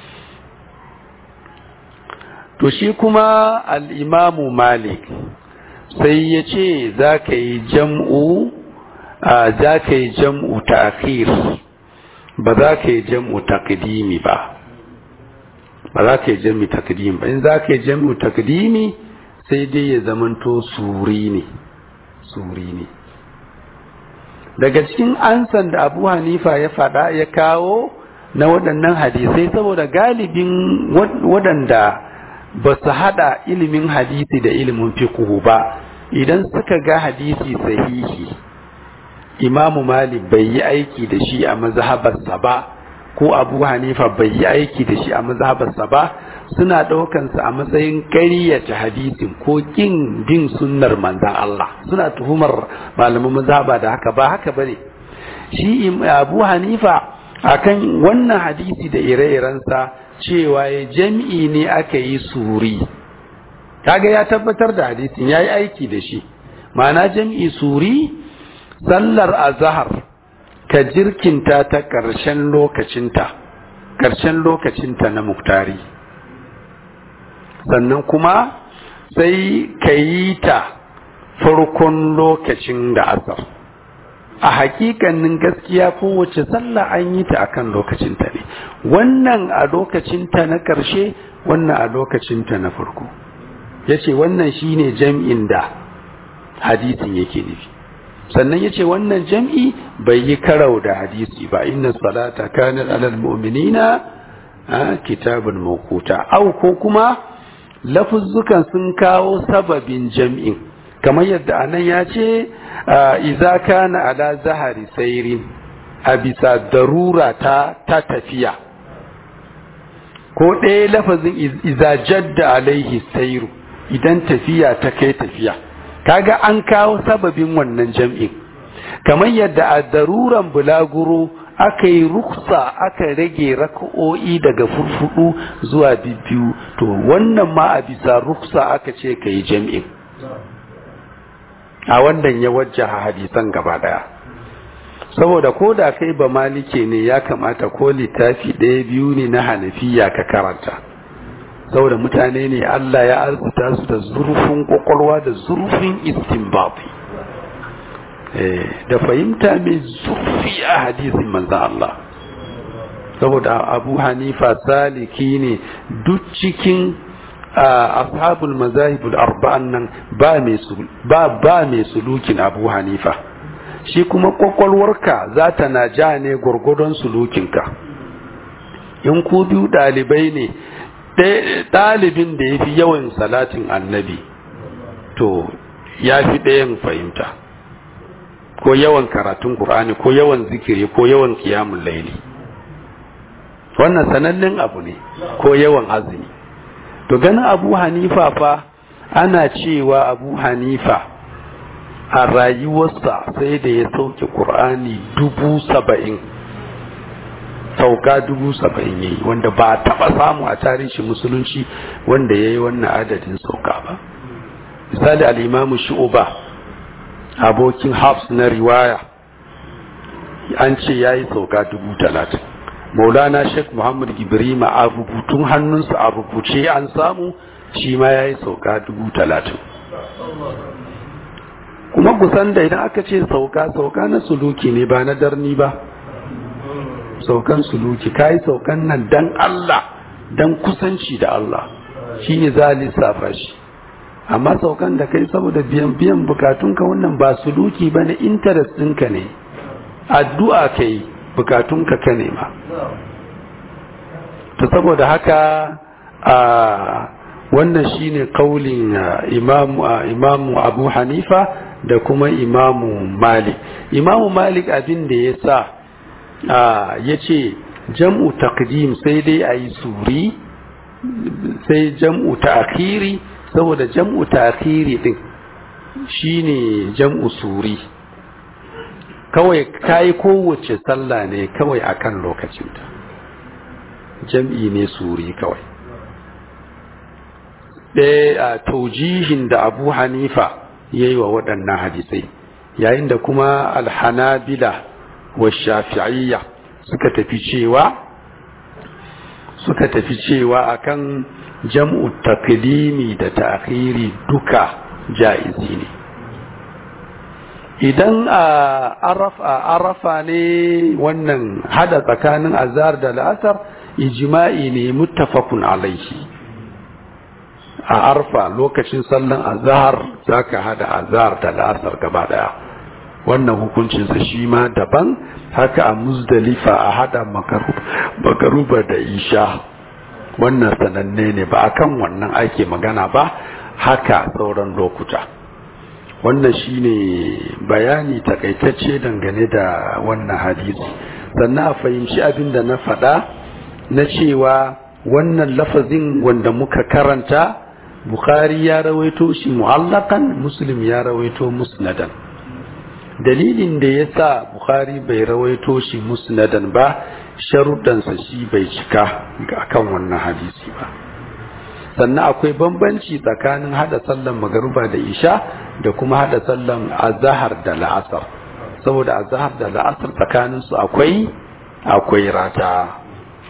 to shi kuma al'imamu malik sai ya ce za ka yi jam'u za ka yi jam'u ta ba za ka yi jam'u takdimi ba ba za ka yi jam'u takdimi ba in za ka yi jam'u takdimi sai dai ya zamanto suri ne suri ne daga cikin ansan da abu hanifa ya faɗa ya kawo na waɗannan hadisai saboda galibin waɗanda ba su haɗa ilimin hadisi da ilimin fiqhu ba idan suka ga hadisi sahihi imamu malik bai yi aiki da shi a mazhabarsa ba ko abu hanifa bai yi aiki da shi a mazhabarsa ba suna ɗaukansa a matsayin ƙaryata hadisin ko ƙin bin sunnar manzan Allah suna tuhumar malaman mazhaba da haka ba haka bane shi abu hanifa akan wannan hadisi da ire-irensa cewa ya jam'i ne aka yi suri kaga ya tabbatar da hadisin ya yi aiki da shi ma'ana jam'i suri sallar azahar ka jirkinta ta ƙarshen lokacinta ƙarshen lokacinta na muktari sannan kuma sai ka yi ta farkon lokacin da asar a hakikanin gaskiya kowace sallah an yi ta akan lokacinta ne wannan a lokacinta na ƙarshe wannan a lokacinta na farko ya ce wannan shine jam'in da hadisin yake nufi sannan ya ce wannan jam'i bai yi karau da hadisi ba inna salata kanar alal mu'minina a kitabun mawquta au ko kuma lafuzzukan sun kawo sababin jam'in kamar yadda anan ya ce iza kana ala zahari sairin a bisa darura ta ta tafiya ko ɗaya lafazin iza jadda alaihi sairu idan tafiya ta kai tafiya kaga an kawo sababin wannan jam'in kamar yadda a daruran bulaguro aka yi ruksa aka rage raka'o'i daga furfudu zuwa biyu to wannan ma a bisa ruksa aka ce ka yi jam'in a wannan ya wajjaha hadisan gaba daya saboda ko da kai ba malike ne ya kamata ko littafi ɗaya biyu ne na hanafiya ka karanta saboda mutane ne Allah ya arzuta su da zurfin kwakwalwa da zurfin istinbabi da fahimta mai zurfi a hadisin manzan Allah saboda abu hanifa saliki ne duk cikin ashabul mazahibul arba'an nan ba mai sulukin abu hanifa shi kuma kwakwalwarka za ta na ja ne gwargwadon sulukinka in ku biyu ɗalibai ne ɗalibin da ya fi yawan salatin annabi to ya fi ɗayan fahimta ko yawan karatun ƙur'ani ko yawan zikiri ko yawan kiyamun laili wannan sanannen abu ne ko yawan azumi to ganin abu hanifa fa ana cewa abu hanifa a rayuwarsa sai da ya sauke ƙur'ani dubu saba'in sauka dubu saba'in ya yi wanda ba taɓa samu a tarihin musulunci wanda ya yi wannan adadin sauka ba misali al'imamu shu'uba abokin hafs na riwaya an ce ya yi sauka dubu talatin maulana sheikh muhammad ibrahim a rubutun hannunsa a rubuce an samu shi ma ya yi sauka dubu talatin kuma kusan da idan aka ce sauka sauka na suluki ne ba na darni ba saukan suluki ka yi saukan nan dan Allah dan kusanci da Allah shi ne za a lissafa shi amma saukan da kai saboda biyan biyan bukatunka wannan ba suluki ba na interest ɗinka ne addu'a ka yi bukatunka ka nema to saboda haka a wannan shine kaulin imamu imamu abu hanifa da kuma imamu malik imamu malik abin da ya sa ya ce jam'u taqdim sai dai a yi suri sai jam'u ta'khiri saboda jam'u ta'khiri din shine jam'u suri kawai kayi kowace sallah ne kawai akan lokacinta jam'i ne suri kawai ɗaya a taujihin da abu hanifa ya yi wa waɗannan hadisai yayin da kuma alhanabila wa shafi'iyya suka tafi cewa suka tafi cewa akan jam'u taklimi da ta'khiri duka ja'izi ne idan a arafa ne wannan hada tsakanin azhar da la'asar ijma'i ne muttafaqun alaihi a arfa lokacin sallan azhar zaka hada azhar da la'asar gaba daya wannan hukuncinsa shi ma daban haka a muzdalifa a hada makaruba da isha wannan sananne ne ba akan wannan ake magana ba haka sauran lokuta wannan shine bayani takaitacce dangane da wannan hadisi sannan a fahimci abin da na faɗa na cewa wannan lafazin wanda muka karanta bukhari ya rawaito shi mu'allakan muslim ya rawaito musnadan dalilin da ya sa bukhari bai rawaito shi musnadan ba sharuɗansa shi bai cika akan wannan hadisi ba sannan akwai bambanci tsakanin hada sallan magaruba da isha da kuma hada sallan azahar da la'asar saboda azahar da la'asar tsakaninsu akwai akwai rata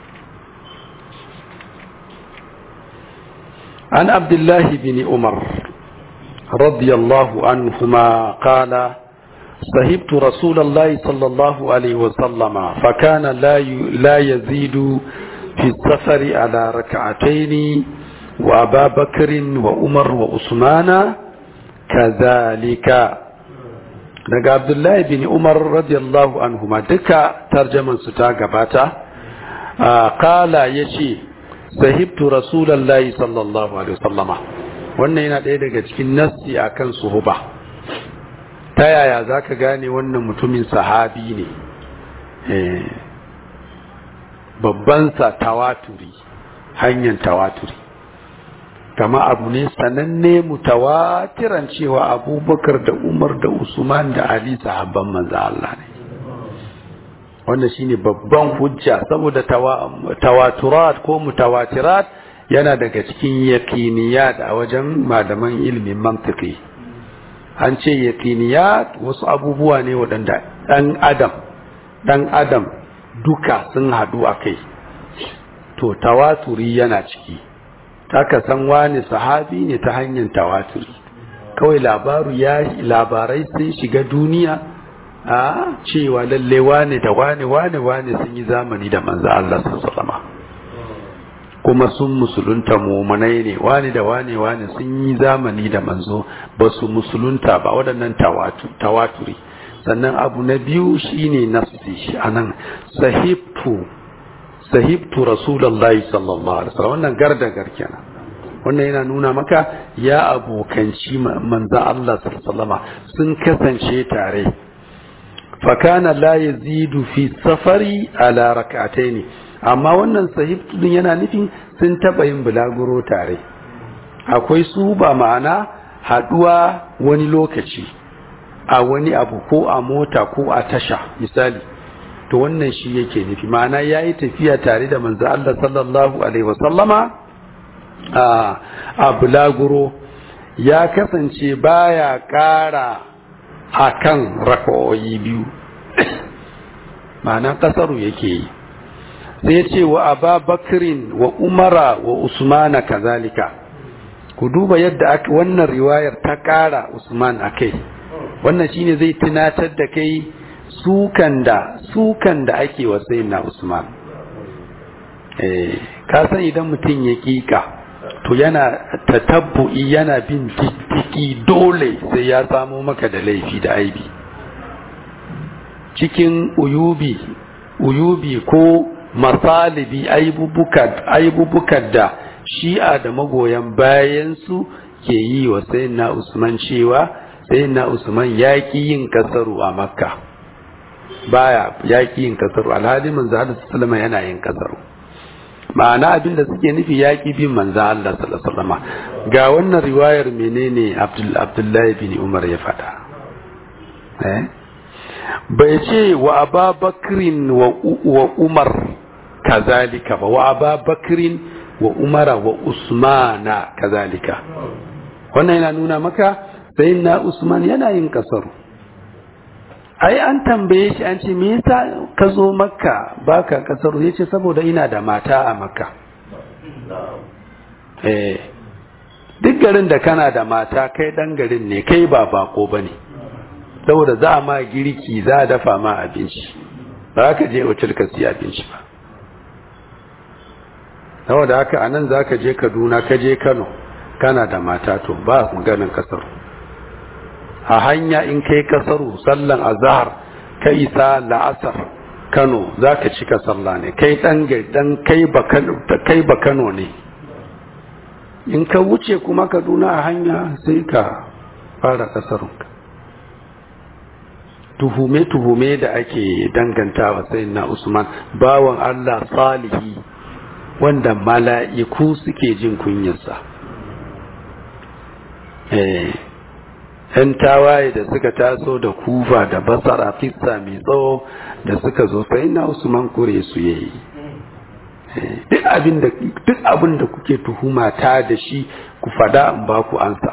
an abdullahi bin umar radiyallahu anhuma qala صحبت رسول الله صلى الله عليه وسلم فكان لا لا يزيد في السفر على ركعتين وأبا بكر وعمر وعثمان كذلك daga Abdullahi bin Umar radiyallahu anhuma duka tarjaman su ta gabata kala yace sahibtu rasulullahi sallallahu alaihi wasallama wannan yana ɗaya daga cikin nassi akan suhuba ta yaya zaka gane wannan mutumin sahabi ne babban sa tawaturi hanyar tawaturi kama abu ne sananne mutawatiran cewa abubakar da umar da usman da ali sahabban manzo Allah ne wannan shine babban hujja saboda tawaturat ko mutawatirat yana daga cikin yaqiniyat a wajen malaman ilimin mantiki an ce yaqiniyat wasu abubuwa ne waɗanda ɗan adam ɗan adam duka sun haɗu a kai to tawaturi yana ciki taka san wani sahabi ne ta hanyar tawaturi kawai labaru ya labarai sun shiga duniya a cewa lalle wane da wane wane wane sun yi zamani da manzo Allah sallallahu kuma sun musulunta mumunai ne wane da wane wane sun yi zamani da manzo ba su musulunta ba waɗannan tawaturi sannan abu na biyu shine nafsi shi anan sahibtu sahibtu rasulullahi sallallahu alaihi wasallam wannan gardagar kenan wannan yana nuna maka ya abokanci manzan Allah sallallahu sun kasance tare fakana la yazidu fi safari ala rak'ataini amma wannan sahibtu din yana nufin sun taba yin bulaguro tare akwai su ba ma'ana haduwa wani lokaci a wani abu ko a mota ko a tasha misali to wannan shi yake nufi ma'ana ya yi tafiya tare da manzo Allah sallallahu alaihi wasallama a bulaguro ya kasance baya ƙara a kan raka'o'i biyu ma'ana ƙasaru yake yi sai ce wa aba bakirin wa umara wa usmana kazalika ku duba yadda aka wannan riwayar ta ƙara usman a kai wannan shine zai tunatar da kai sukan da sukan da ake wa na Usman eh ka san idan mutum ya kika to yana tatabbu'i yana bin diddiki dole sai ya samo maka da laifi da aibi cikin uyubi uyubi ko masalibi aibubukan da shi'a da magoyan bayansu ke yi wa sayyidina usman cewa sayyidina usman ya ƙi yin kasaru a makka baya ya ƙi yin kasaru alhali manzo Allah sallama yana yin kasaru ma'ana abin da suke nufi ya ƙi bin manzo Allah sallama ga wannan riwayar menene Abdullahi bin Umar ya faɗa eh bai ce wa ababakrin wa umar kazalika ba wa ababakrin wa umara wa usmana kazalika wannan yana nuna maka sai na usman yana yin kasaru ai an tambaye shi an ce me yasa ka zo makka baka kasaru yace saboda ina da mata a makka eh duk garin da kana da mata kai dan garin ne kai ba bako bane saboda za a ma girki za a dafa ma abinci ba ka je otal ka siya abinci ba saboda haka anan za ka je kaduna ka je kano kana da mata to ba maganin kasar a hanya in kai kasaru sallan azhar ka isa la'asar kano za ka cika sallah ne kai dan dan kai ba kai ba kano ne in ka wuce kuma kaduna a hanya sai ka fara kasarunka tuhume-tuhume da ake dangantawa sai na Usman bawan Allah salihi wanda mala'iku suke jin kunyarsa. ‘Yan tawaye da suka taso da kufa da basara fissa mai tsawo da suka zo sai na Usman kure su yayi. Duk abin da kuke tuhuma ta da shi ku fada in ba ku ansa.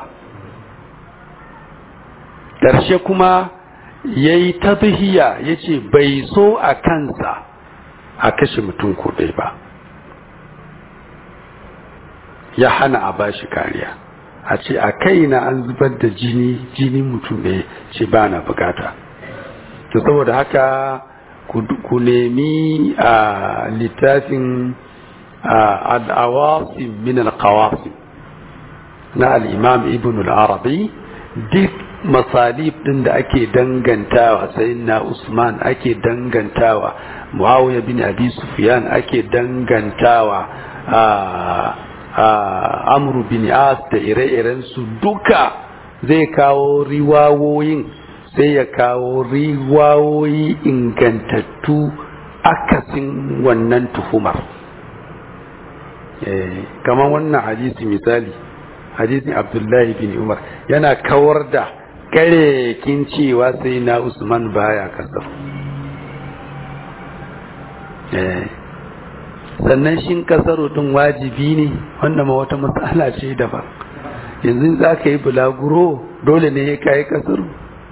Ƙarshe kuma ya yi tabihiya ya ce bai so a kansa a kashe mutum kuɗai ba ya hana a bashi kariya a ce a kaina an zubar da jini jini mutum ɗaya ce ba na bukata to saboda haka ku nemi a littafin al'awasim min al-qawasim na al-imam ibn al-arabi duk masalib din da ake dangantawa sayyidina Usman ake dangantawa Muawiya bin Abi Sufyan ake dangantawa a Amr bin As da ire-iren su duka zai kawo riwawoyin sai ya kawo riwawoyi ingantattu akasin wannan tuhumar kamar wannan hadisi misali hadisin Abdullahi bin Umar yana kawar da kin cewa sai na Usman baya kasar sannan shin kasaro din wajibi ne wanda ma wata matsala ce daban yanzu za ka yi bulaguro dole ne ya kayi kasaro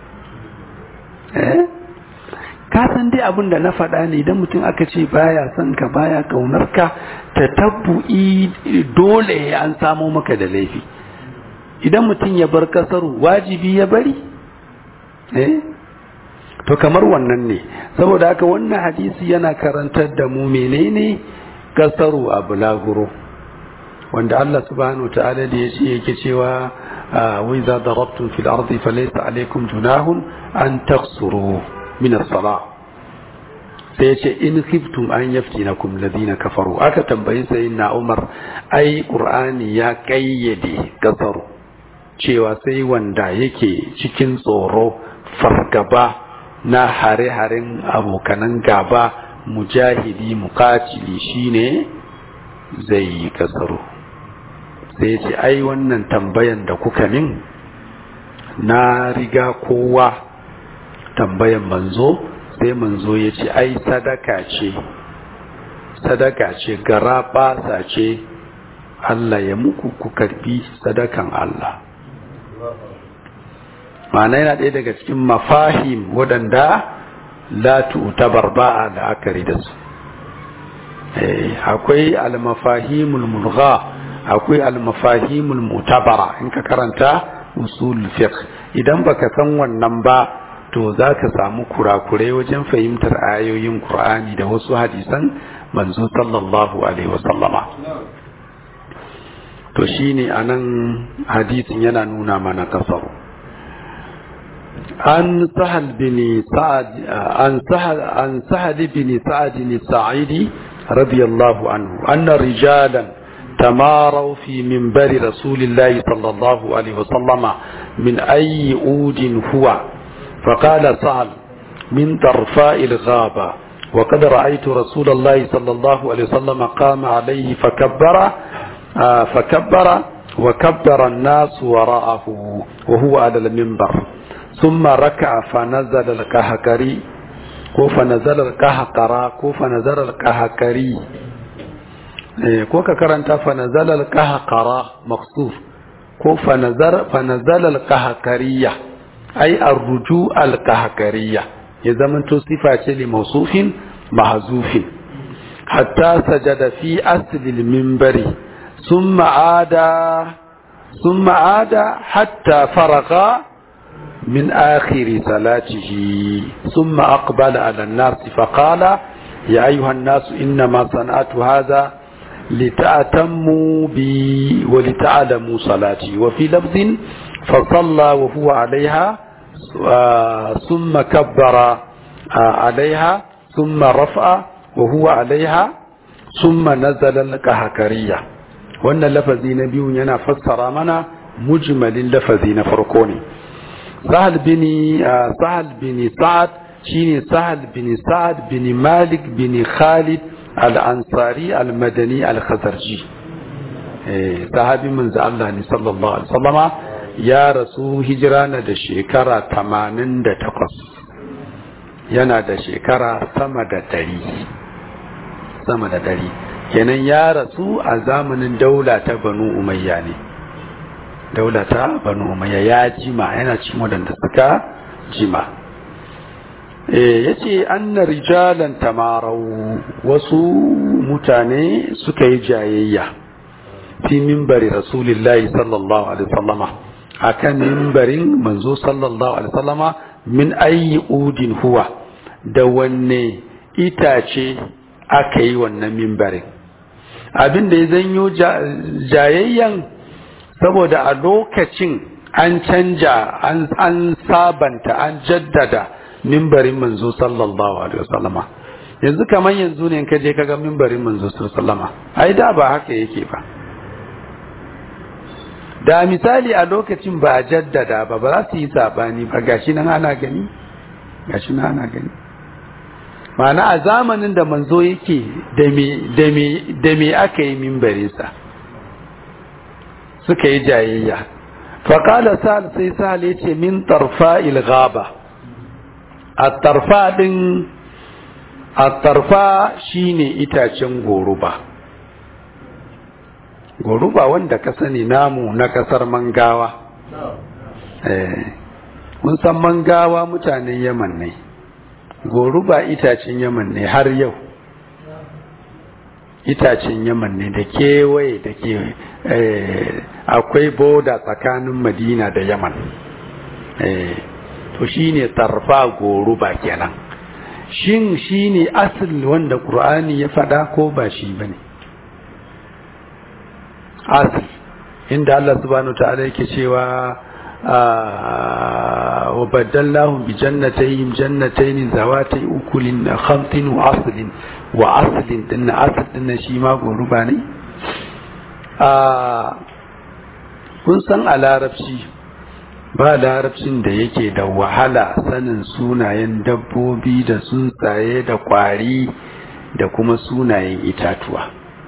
ka san dai abin da na faɗa ne idan mutum aka ce baya son ka baya kaunar ka ta tabbu'i dole an samo maka da laifi idan mutum ya bar kasaru wajibi ya bari eh to kamar wannan ne saboda haka wannan hadisi yana karantar da mu menene kasaru a bulaguro wanda Allah subhanahu ta'ala da yace yake cewa wa idza darabtum fil ardi falaysa alaykum junahun an taqsuru min as-salah sai yace in khiftum an yaftinakum ladina kafaru aka tambayi sayyidina Umar ai qur'ani ya kayyade kasaru cewa sai wanda yake cikin tsoro fargaba na hare-haren abokanan gaba mujahidi mukatili shine zai yi kasaro sai ce ai wannan tambayan da kuka min na riga kowa tambayan manzo sai manzo ya ce ai sadaka ce sadaka ce gara basa ce Allah ya muku ku karbi sadakan Allah ma'ana yana ɗaya daga cikin mafahim waɗanda la tu'tabar ba'a da akari da su akwai al-mafahimul mulgha akwai al-mafahimul mutabara in ka karanta usul fiqh idan baka san wannan ba to zaka samu kurakurai wajen fahimtar ayoyin Qur'ani da wasu hadisan manzo sallallahu alaihi wasallama to shine anan hadisin yana nuna mana kasaru عن سهل بن سعد عن سهل عن سهل بن سعد الساعدي رضي الله عنه أن رجالا تماروا في منبر رسول الله صلى الله عليه وسلم من أي أود هو فقال سهل من طرفاء الغابة وقد رأيت رسول الله صلى الله عليه وسلم قام عليه فكبر آه فكبر وكبر الناس وراءه وهو على المنبر ثم ركع فنزل القهقري ko fa nazal al-qahqara ko fa nazal al-qahqari eh ko ka karanta fa nazal al-qahqara maqsuf ko fa nazar fa nazal al-qahqariya ai ar-ruju al-qahqariya ya zamanto sifa ce li mawsufin mahzufin hatta sajada fi asli al-minbari thumma ada thumma ada hatta faragha من آخر صلاته ثم أقبل على الناس فقال يا أيها الناس إنما صنعت هذا لتأتموا بي ولتعلموا صلاتي وفي لفظ فصلى وهو عليها ثم كبر عليها ثم رفع وهو عليها ثم نزل الكهكرية وأن اللفظ نبي ينا فسر منا مجمل اللفظ نفرقوني سهل بن سهل بن سعد شيني سهل بن سعد بن مالك بن خالد الأنصاري المدني الخزرجي صحابي من الله صلى الله عليه وسلم يا رسول هجرانا da shekara 88 yana da shekara sama da dari sama da dari kenan ya rasu a zamanin daula ta banu umayya ne daulata banu umayya ya jima yana cikin wadanda suka jima eh yace anna rijalan tamarau wasu mutane suka yi jayayya fi minbari rasulillahi sallallahu alaihi wasallama akan minbarin manzo sallallahu alaihi wasallama min ayi udin huwa da wanne itace aka yi wannan minbarin abin da ya zanyo jayayyan saboda a lokacin an canja an sabanta an jaddada mimbarin manzo sallallahu alaihi wasallama yanzu kamar yanzu ne ka je ka ga mimbarin manzo sallallahu alaihi wasallama ai da ba haka yake ba da misali a lokacin ba a jaddada ba ba za su yi sabani ba gashi nan ana gani gashi nan ana gani ma'ana a zamanin da manzo yake da me da me da me aka yi mimbarinsa suka yi jayayya faƙala sa'al sai sa'al ya ce min tarfa ilgaba a tarfa ɗin a tarfa shine itacen goruba goruba wanda ka sani namu na ƙasar mangawa mun san mangawa mutanen yaman ne goruba itacen yaman ne har yau itacen yaman ne da kewaye da ke akwai boda tsakanin madina da yaman to shine tarfa goruba kenan shin shine asali wanda qur'ani ya faɗa ko ba shi bane asali inda Allah subhanahu ta'ala yake cewa wa baddalnahum bi jannatayhim jannatayn zawatay ukulin khamtin wa aslin wa aslin din asl din shi ma goruba ne a kun san a larabci ba larabcin da yake da wahala sanin sunayen dabbobi da tsuntsaye da kwari da kuma sunayen itatuwa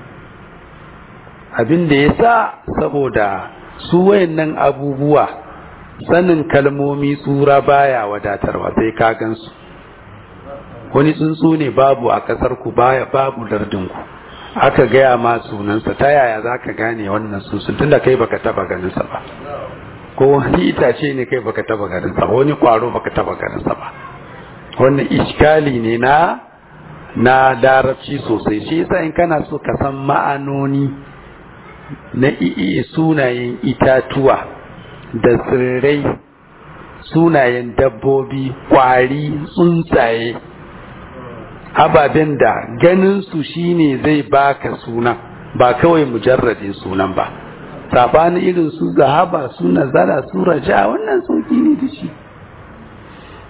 abin da ya sa saboda su wayannan abubuwa sanin kalmomi tsura baya wadatarwa sai ka gansu wani tsuntsu ne babu a ƙasar ku baya babu lardin ku aka gaya ma sunansa ta yaya za ka gane wannan tsuntsun tunda kai baka taba ganinsa ba ko wani itace ne kai baka taba ganinsa ba wani kwaro baka taba ganinsa ba wannan iskali ne na na larabci sosai shi yasa in kana so ka san ma'anoni na iya sunayen itatuwa da tsirrai sunayen dabbobi kwari tsuntsaye ababen da ganinsu shine zai baka sunan ba kawai mujarradin sunan ba sabanin irin su zahaba su nazara su raja wannan sauki ne da shi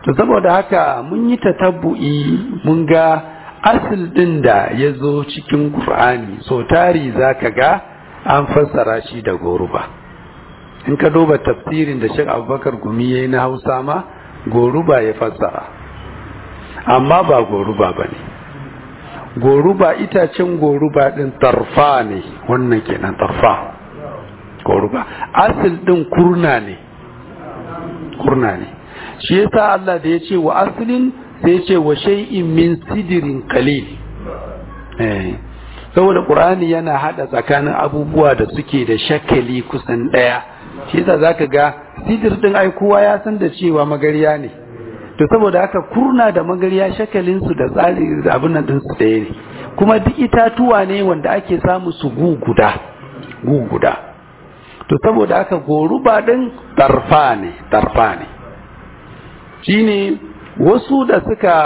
to saboda haka mun yi tatabbu'i mun ga asil din da ya zo cikin Qur'ani so tari zaka ga an fassara shi da goruba in ka duba tafsirin da Sheikh Abubakar Gumi yayi na Hausa ma goruba ya fassara amma ba goruba bane goruba itacen goruba din tarfa ne wannan kenan tarfa goruba asil din kurna ne kurna ne shi yasa Allah da ya ce wa aslin sai ya ce wa shay'in min sidirin qalil eh saboda qur'ani yana hada tsakanin abubuwa da suke da shakali kusan daya shi yasa zaka ga sidir din ai kowa ya san da cewa magariya ne to saboda haka kurna da magariya shakalin su da tsari da abin nan din su daya ne kuma duk itatuwa ne wanda ake samu su guguda guguda to saboda haka goruba din tarfa ne tarfa ne shine wasu da suka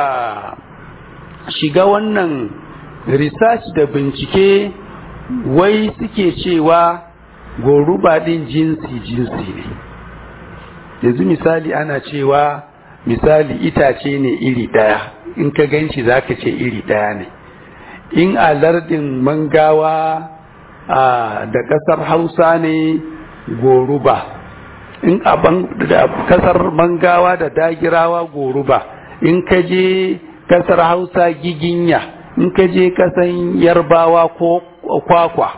shiga wannan research da bincike wai suke cewa goruba din jinsi jinsi ne yanzu misali ana cewa misali itace ne iri daya in ka ganci zaka ce iri daya ne in a lardin mangawa da kasar hausa ne goruba in a kasar mangawa da dagirawa goruba in ka je kasar hausa giginya in ka je kasan yarbawa ko kwakwa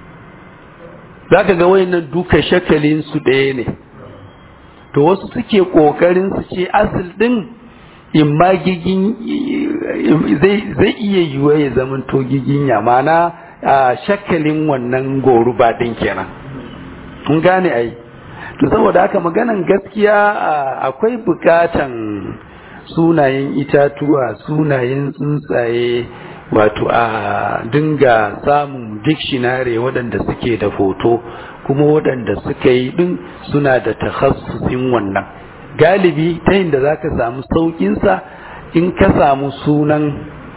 za ka ga wayannan duka shakalin su ɗaya ne to wasu suke ƙoƙarin su ce asil ɗin in ma gigin zai iya yiwuwa ya zamanto giginya mana shakalin wannan goruba ɗin kenan kun gane ai to saboda haka maganan gaskiya akwai bukatan sunayen itatuwa sunayen tsuntsaye wato a dinga samun dictionary waɗanda suke da foto kuma waɗanda suka yi ɗin suna da takhassusin wannan galibi ta da za ka samu sauƙinsa in ka samu sunan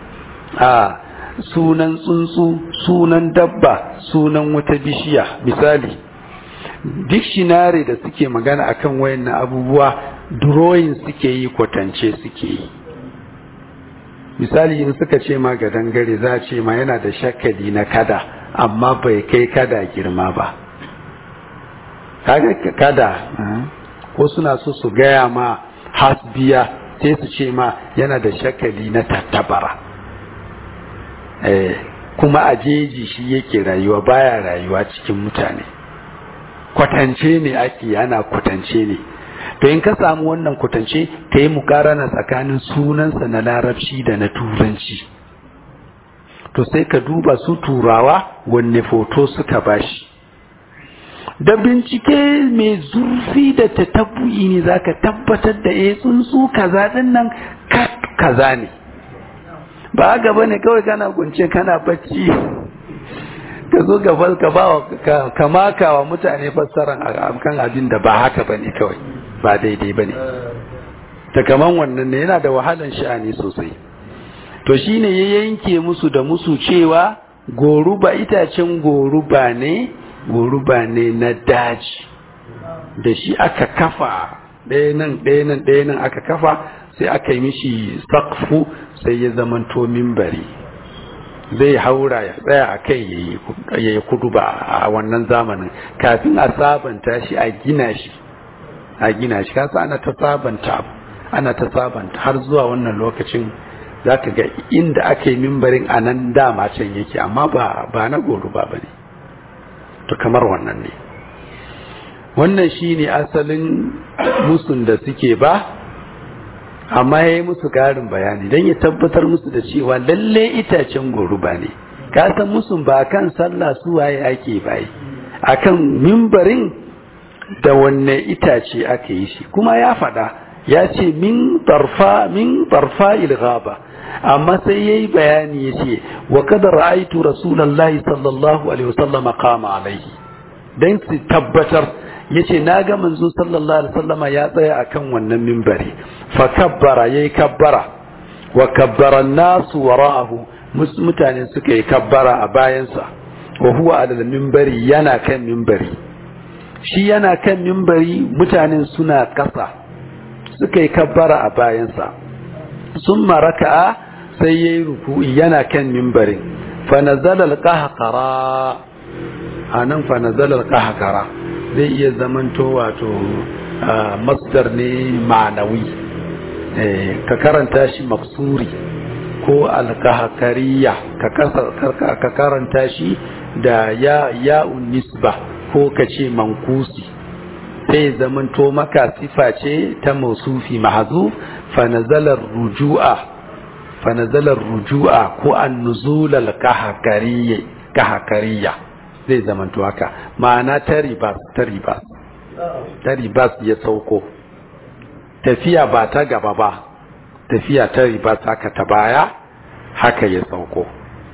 a sunan tsuntsu sunan dabba sunan wata bishiya misali dictionary da suke magana akan wayannan abubuwa drawing suke yi kwatance suke yi misali in suka ce ma ga dangare za a ce ma yana da shakali na kada amma bai kai kada girma ba kaga kada ko suna so su gaya ma hasbiya sai su ce ma yana da shakali na tattabara eh kuma a jeji shi yake rayuwa baya rayuwa cikin mutane kwatance ne ake ana kwatance ne to in ka samu wannan kwatance ka yi mukarana tsakanin sunansa na larabci da na turanci to sai ka duba su turawa wanne foto suka bashi da bincike mai zurfi da ta ne za ka tabbatar da ya tsuntsu kaza din nan kaza ne ba gaba ne kawai kana gunce kana bacci ka zo gaba ka ba ka maka wa mutane fassaran kan abin da ba haka bane kawai ba daidai bane ta kaman wannan ne yana da wahalan sha'ani sosai to shine ya yanke musu da musu cewa goruba itacen goruba ne goruba ne na daji da shi aka kafa ɗaya nan ɗaya nan ɗaya nan aka kafa sai aka yi mishi sakfu sai ya zamanto mimbari zai haura ya tsaya a kai ya yi kudu ba a wannan zamanin kafin a sabanta shi a gina shi a gina shi kasa ana ta sabanta ana ta sabanta har zuwa wannan lokacin za ka ga inda aka yi mimbarin a nan dama can yake amma ba ba na goru ba ne to kamar wannan ne wannan shi ne asalin musun da suke ba amma ya yi musu ƙarin bayani don ya tabbatar musu da cewa lalle itacen goruba ne kasan musun ba kan sallah su waye ake bayi akan mimbarin da wanne itace aka yi shi kuma ya faɗa ya ce min tarfa min tarfa ilghaba amma sai yayi bayani yace wa kad ra'aytu rasulullahi sallallahu alaihi wasallam qama alaihi dan su tabbatar yace naga manzo sallallahu alaihi wasallama ya tsaya akan wannan minbari fa kabbara yayi kabbara wa kabbara an-nasu wara'ahu mutane suka yi kabbara a bayansa wa huwa ala minbari yana kan minbari shi yana kan minbari mutanen suna kasa suka yi kabbara a bayansa sun maraka'a sai ya yi ruku'i yana kan mimbarin fanazalar kahakara a nan fanazalar kahakara zai iya zamanto wato masdar ne ma'anawi ka karanta shi maksuri ko alkahakariya ka karanta shi da ya'un nisba ko ka ce mankusi sai zamanto maka sifa ce ta mausufi mahazuf fanazalar ruju'a fanazalar ruju'a ko an nuzulal kahakariya zai zamanto haka ma'ana ta ribas ta ribas ta ribas ya sauko tafiya ba ta gaba ba tafiya ta ribas haka ta baya haka ya sauko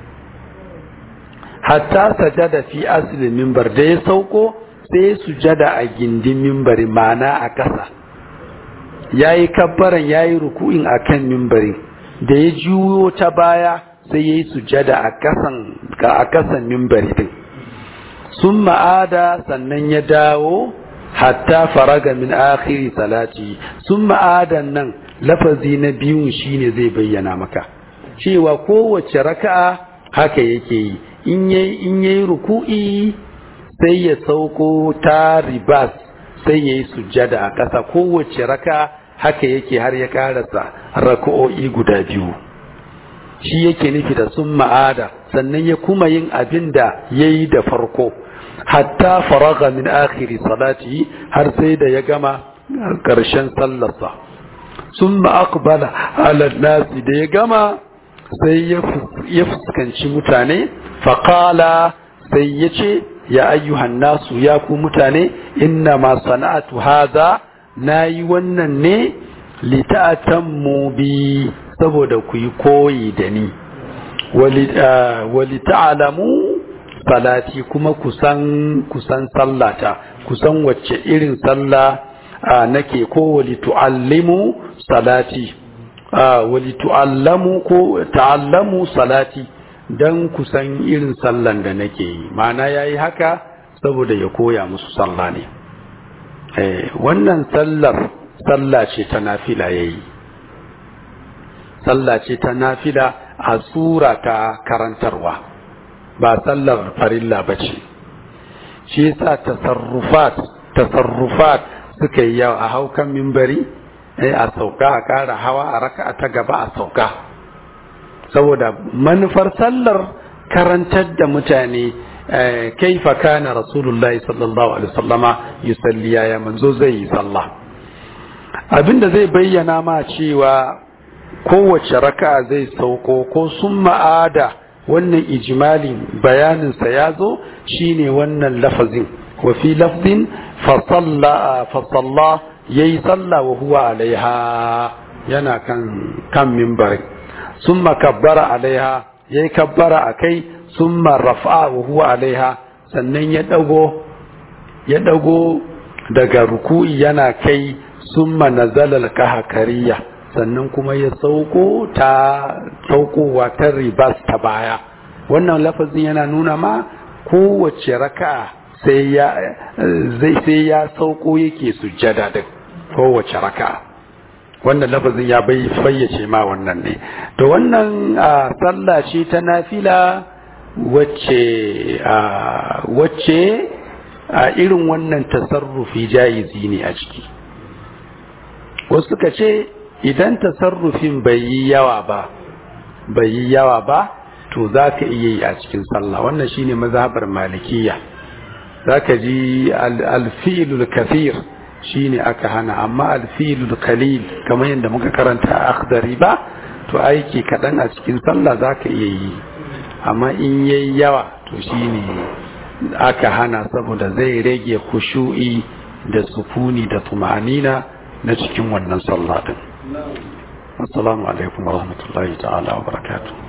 hatta sajada fi aslin mimbar da ya sauko sai sujada a gindin mimbari mana a ƙasa ya yi kabbaran ya yi ruku'in a kan mimbari da ya juyo ta baya sai ya yi sujada a ƙasan mimbari din sun ma'ada sannan ya dawo hatta faraga min akhiri salati sun ma'adan nan lafazi na biyun shine zai bayyana maka cewa kowace raka'a haka yake yi in yayi ruku'i sai ya sauko ta ribas sai ya yi sujjada a ƙasa kowace raka haka yake har ya karasa raka'o'i guda biyu shi yake nufi da sun ma'ada sannan ya kuma yin abin da ya yi da farko hatta faraga min akhiri salati har sai da ya gama ƙarshen sallarsa sun ma'akbala ala nasi da ya gama sai ya fuskanci mutane faƙala sai ya ce ya ayyuhan nasu ya ku mutane inna ma sana'atu haza nayi wannan ne lita'atammu bi saboda ku yi koyi da ni wali ta'alamu salati kuma kusan kusan sallata kusan wacce irin sallah nake ko wali tu'allimu salati wali tu'allamu ko ta'allamu salati don kusan irin sallan da nake yi mana ya yi haka saboda ya koya musu sallah ne wannan sallar sallah ce ta nafila ya yi sallah ce ta nafila a tsura ta karantarwa ba sallar farilla ba ce shi yasa tasarrufat tasarrufat suka yi yawa a haukan mimbari a sauka a kara hawa a raka ta gaba a sauka saboda manufar sallar karantar da mutane kaifa kana rasulullahi sallallahu alaihi wasallama yusalli ya manzo zai yi sallah abinda zai bayyana ma cewa kowace raka'a zai sauko ko sun ma'ada wannan ijmalin bayaninsa ya zo shine wannan lafazin wa fi lafzin fa salla yayi sallah wa huwa alaiha yana kan kan mimbarin summa kabbara alaiha yayi kabbara akai summa rafa'a wa huwa alaiha sannan ya dago ya dago daga ruku'i yana kai summa nazala al-kahkariya sannan kuma ya sauko ta saukowa ta ribas ta baya wannan lafazin yana nuna ma kowace raka'a sai ya zai sai ya sauko yake sujjada din kowace raka'a wannan lafazin ya bai fayyace ma wannan ne to wannan sallah ce ta nafila wacce wacce a irin wannan tasarrufi jayizi ne a ciki wasu suka ce idan tasarrufin bai yi yawa ba bai yi yawa ba to za ka iya yi a cikin sallah wannan shine mazhabar malikiya za ka ji alfi'ilul kathir shine aka hana amma alfi'ilul kalil kamar yadda muka karanta a akhdari ba to aiki kaɗan a cikin sallah za ka iya yi amma in yayi yawa to shine aka hana saboda zai rage kushu'i da sukuni da tumanina na cikin wannan sallah din assalamu alaikum warahmatullahi ta'ala wa barakatuh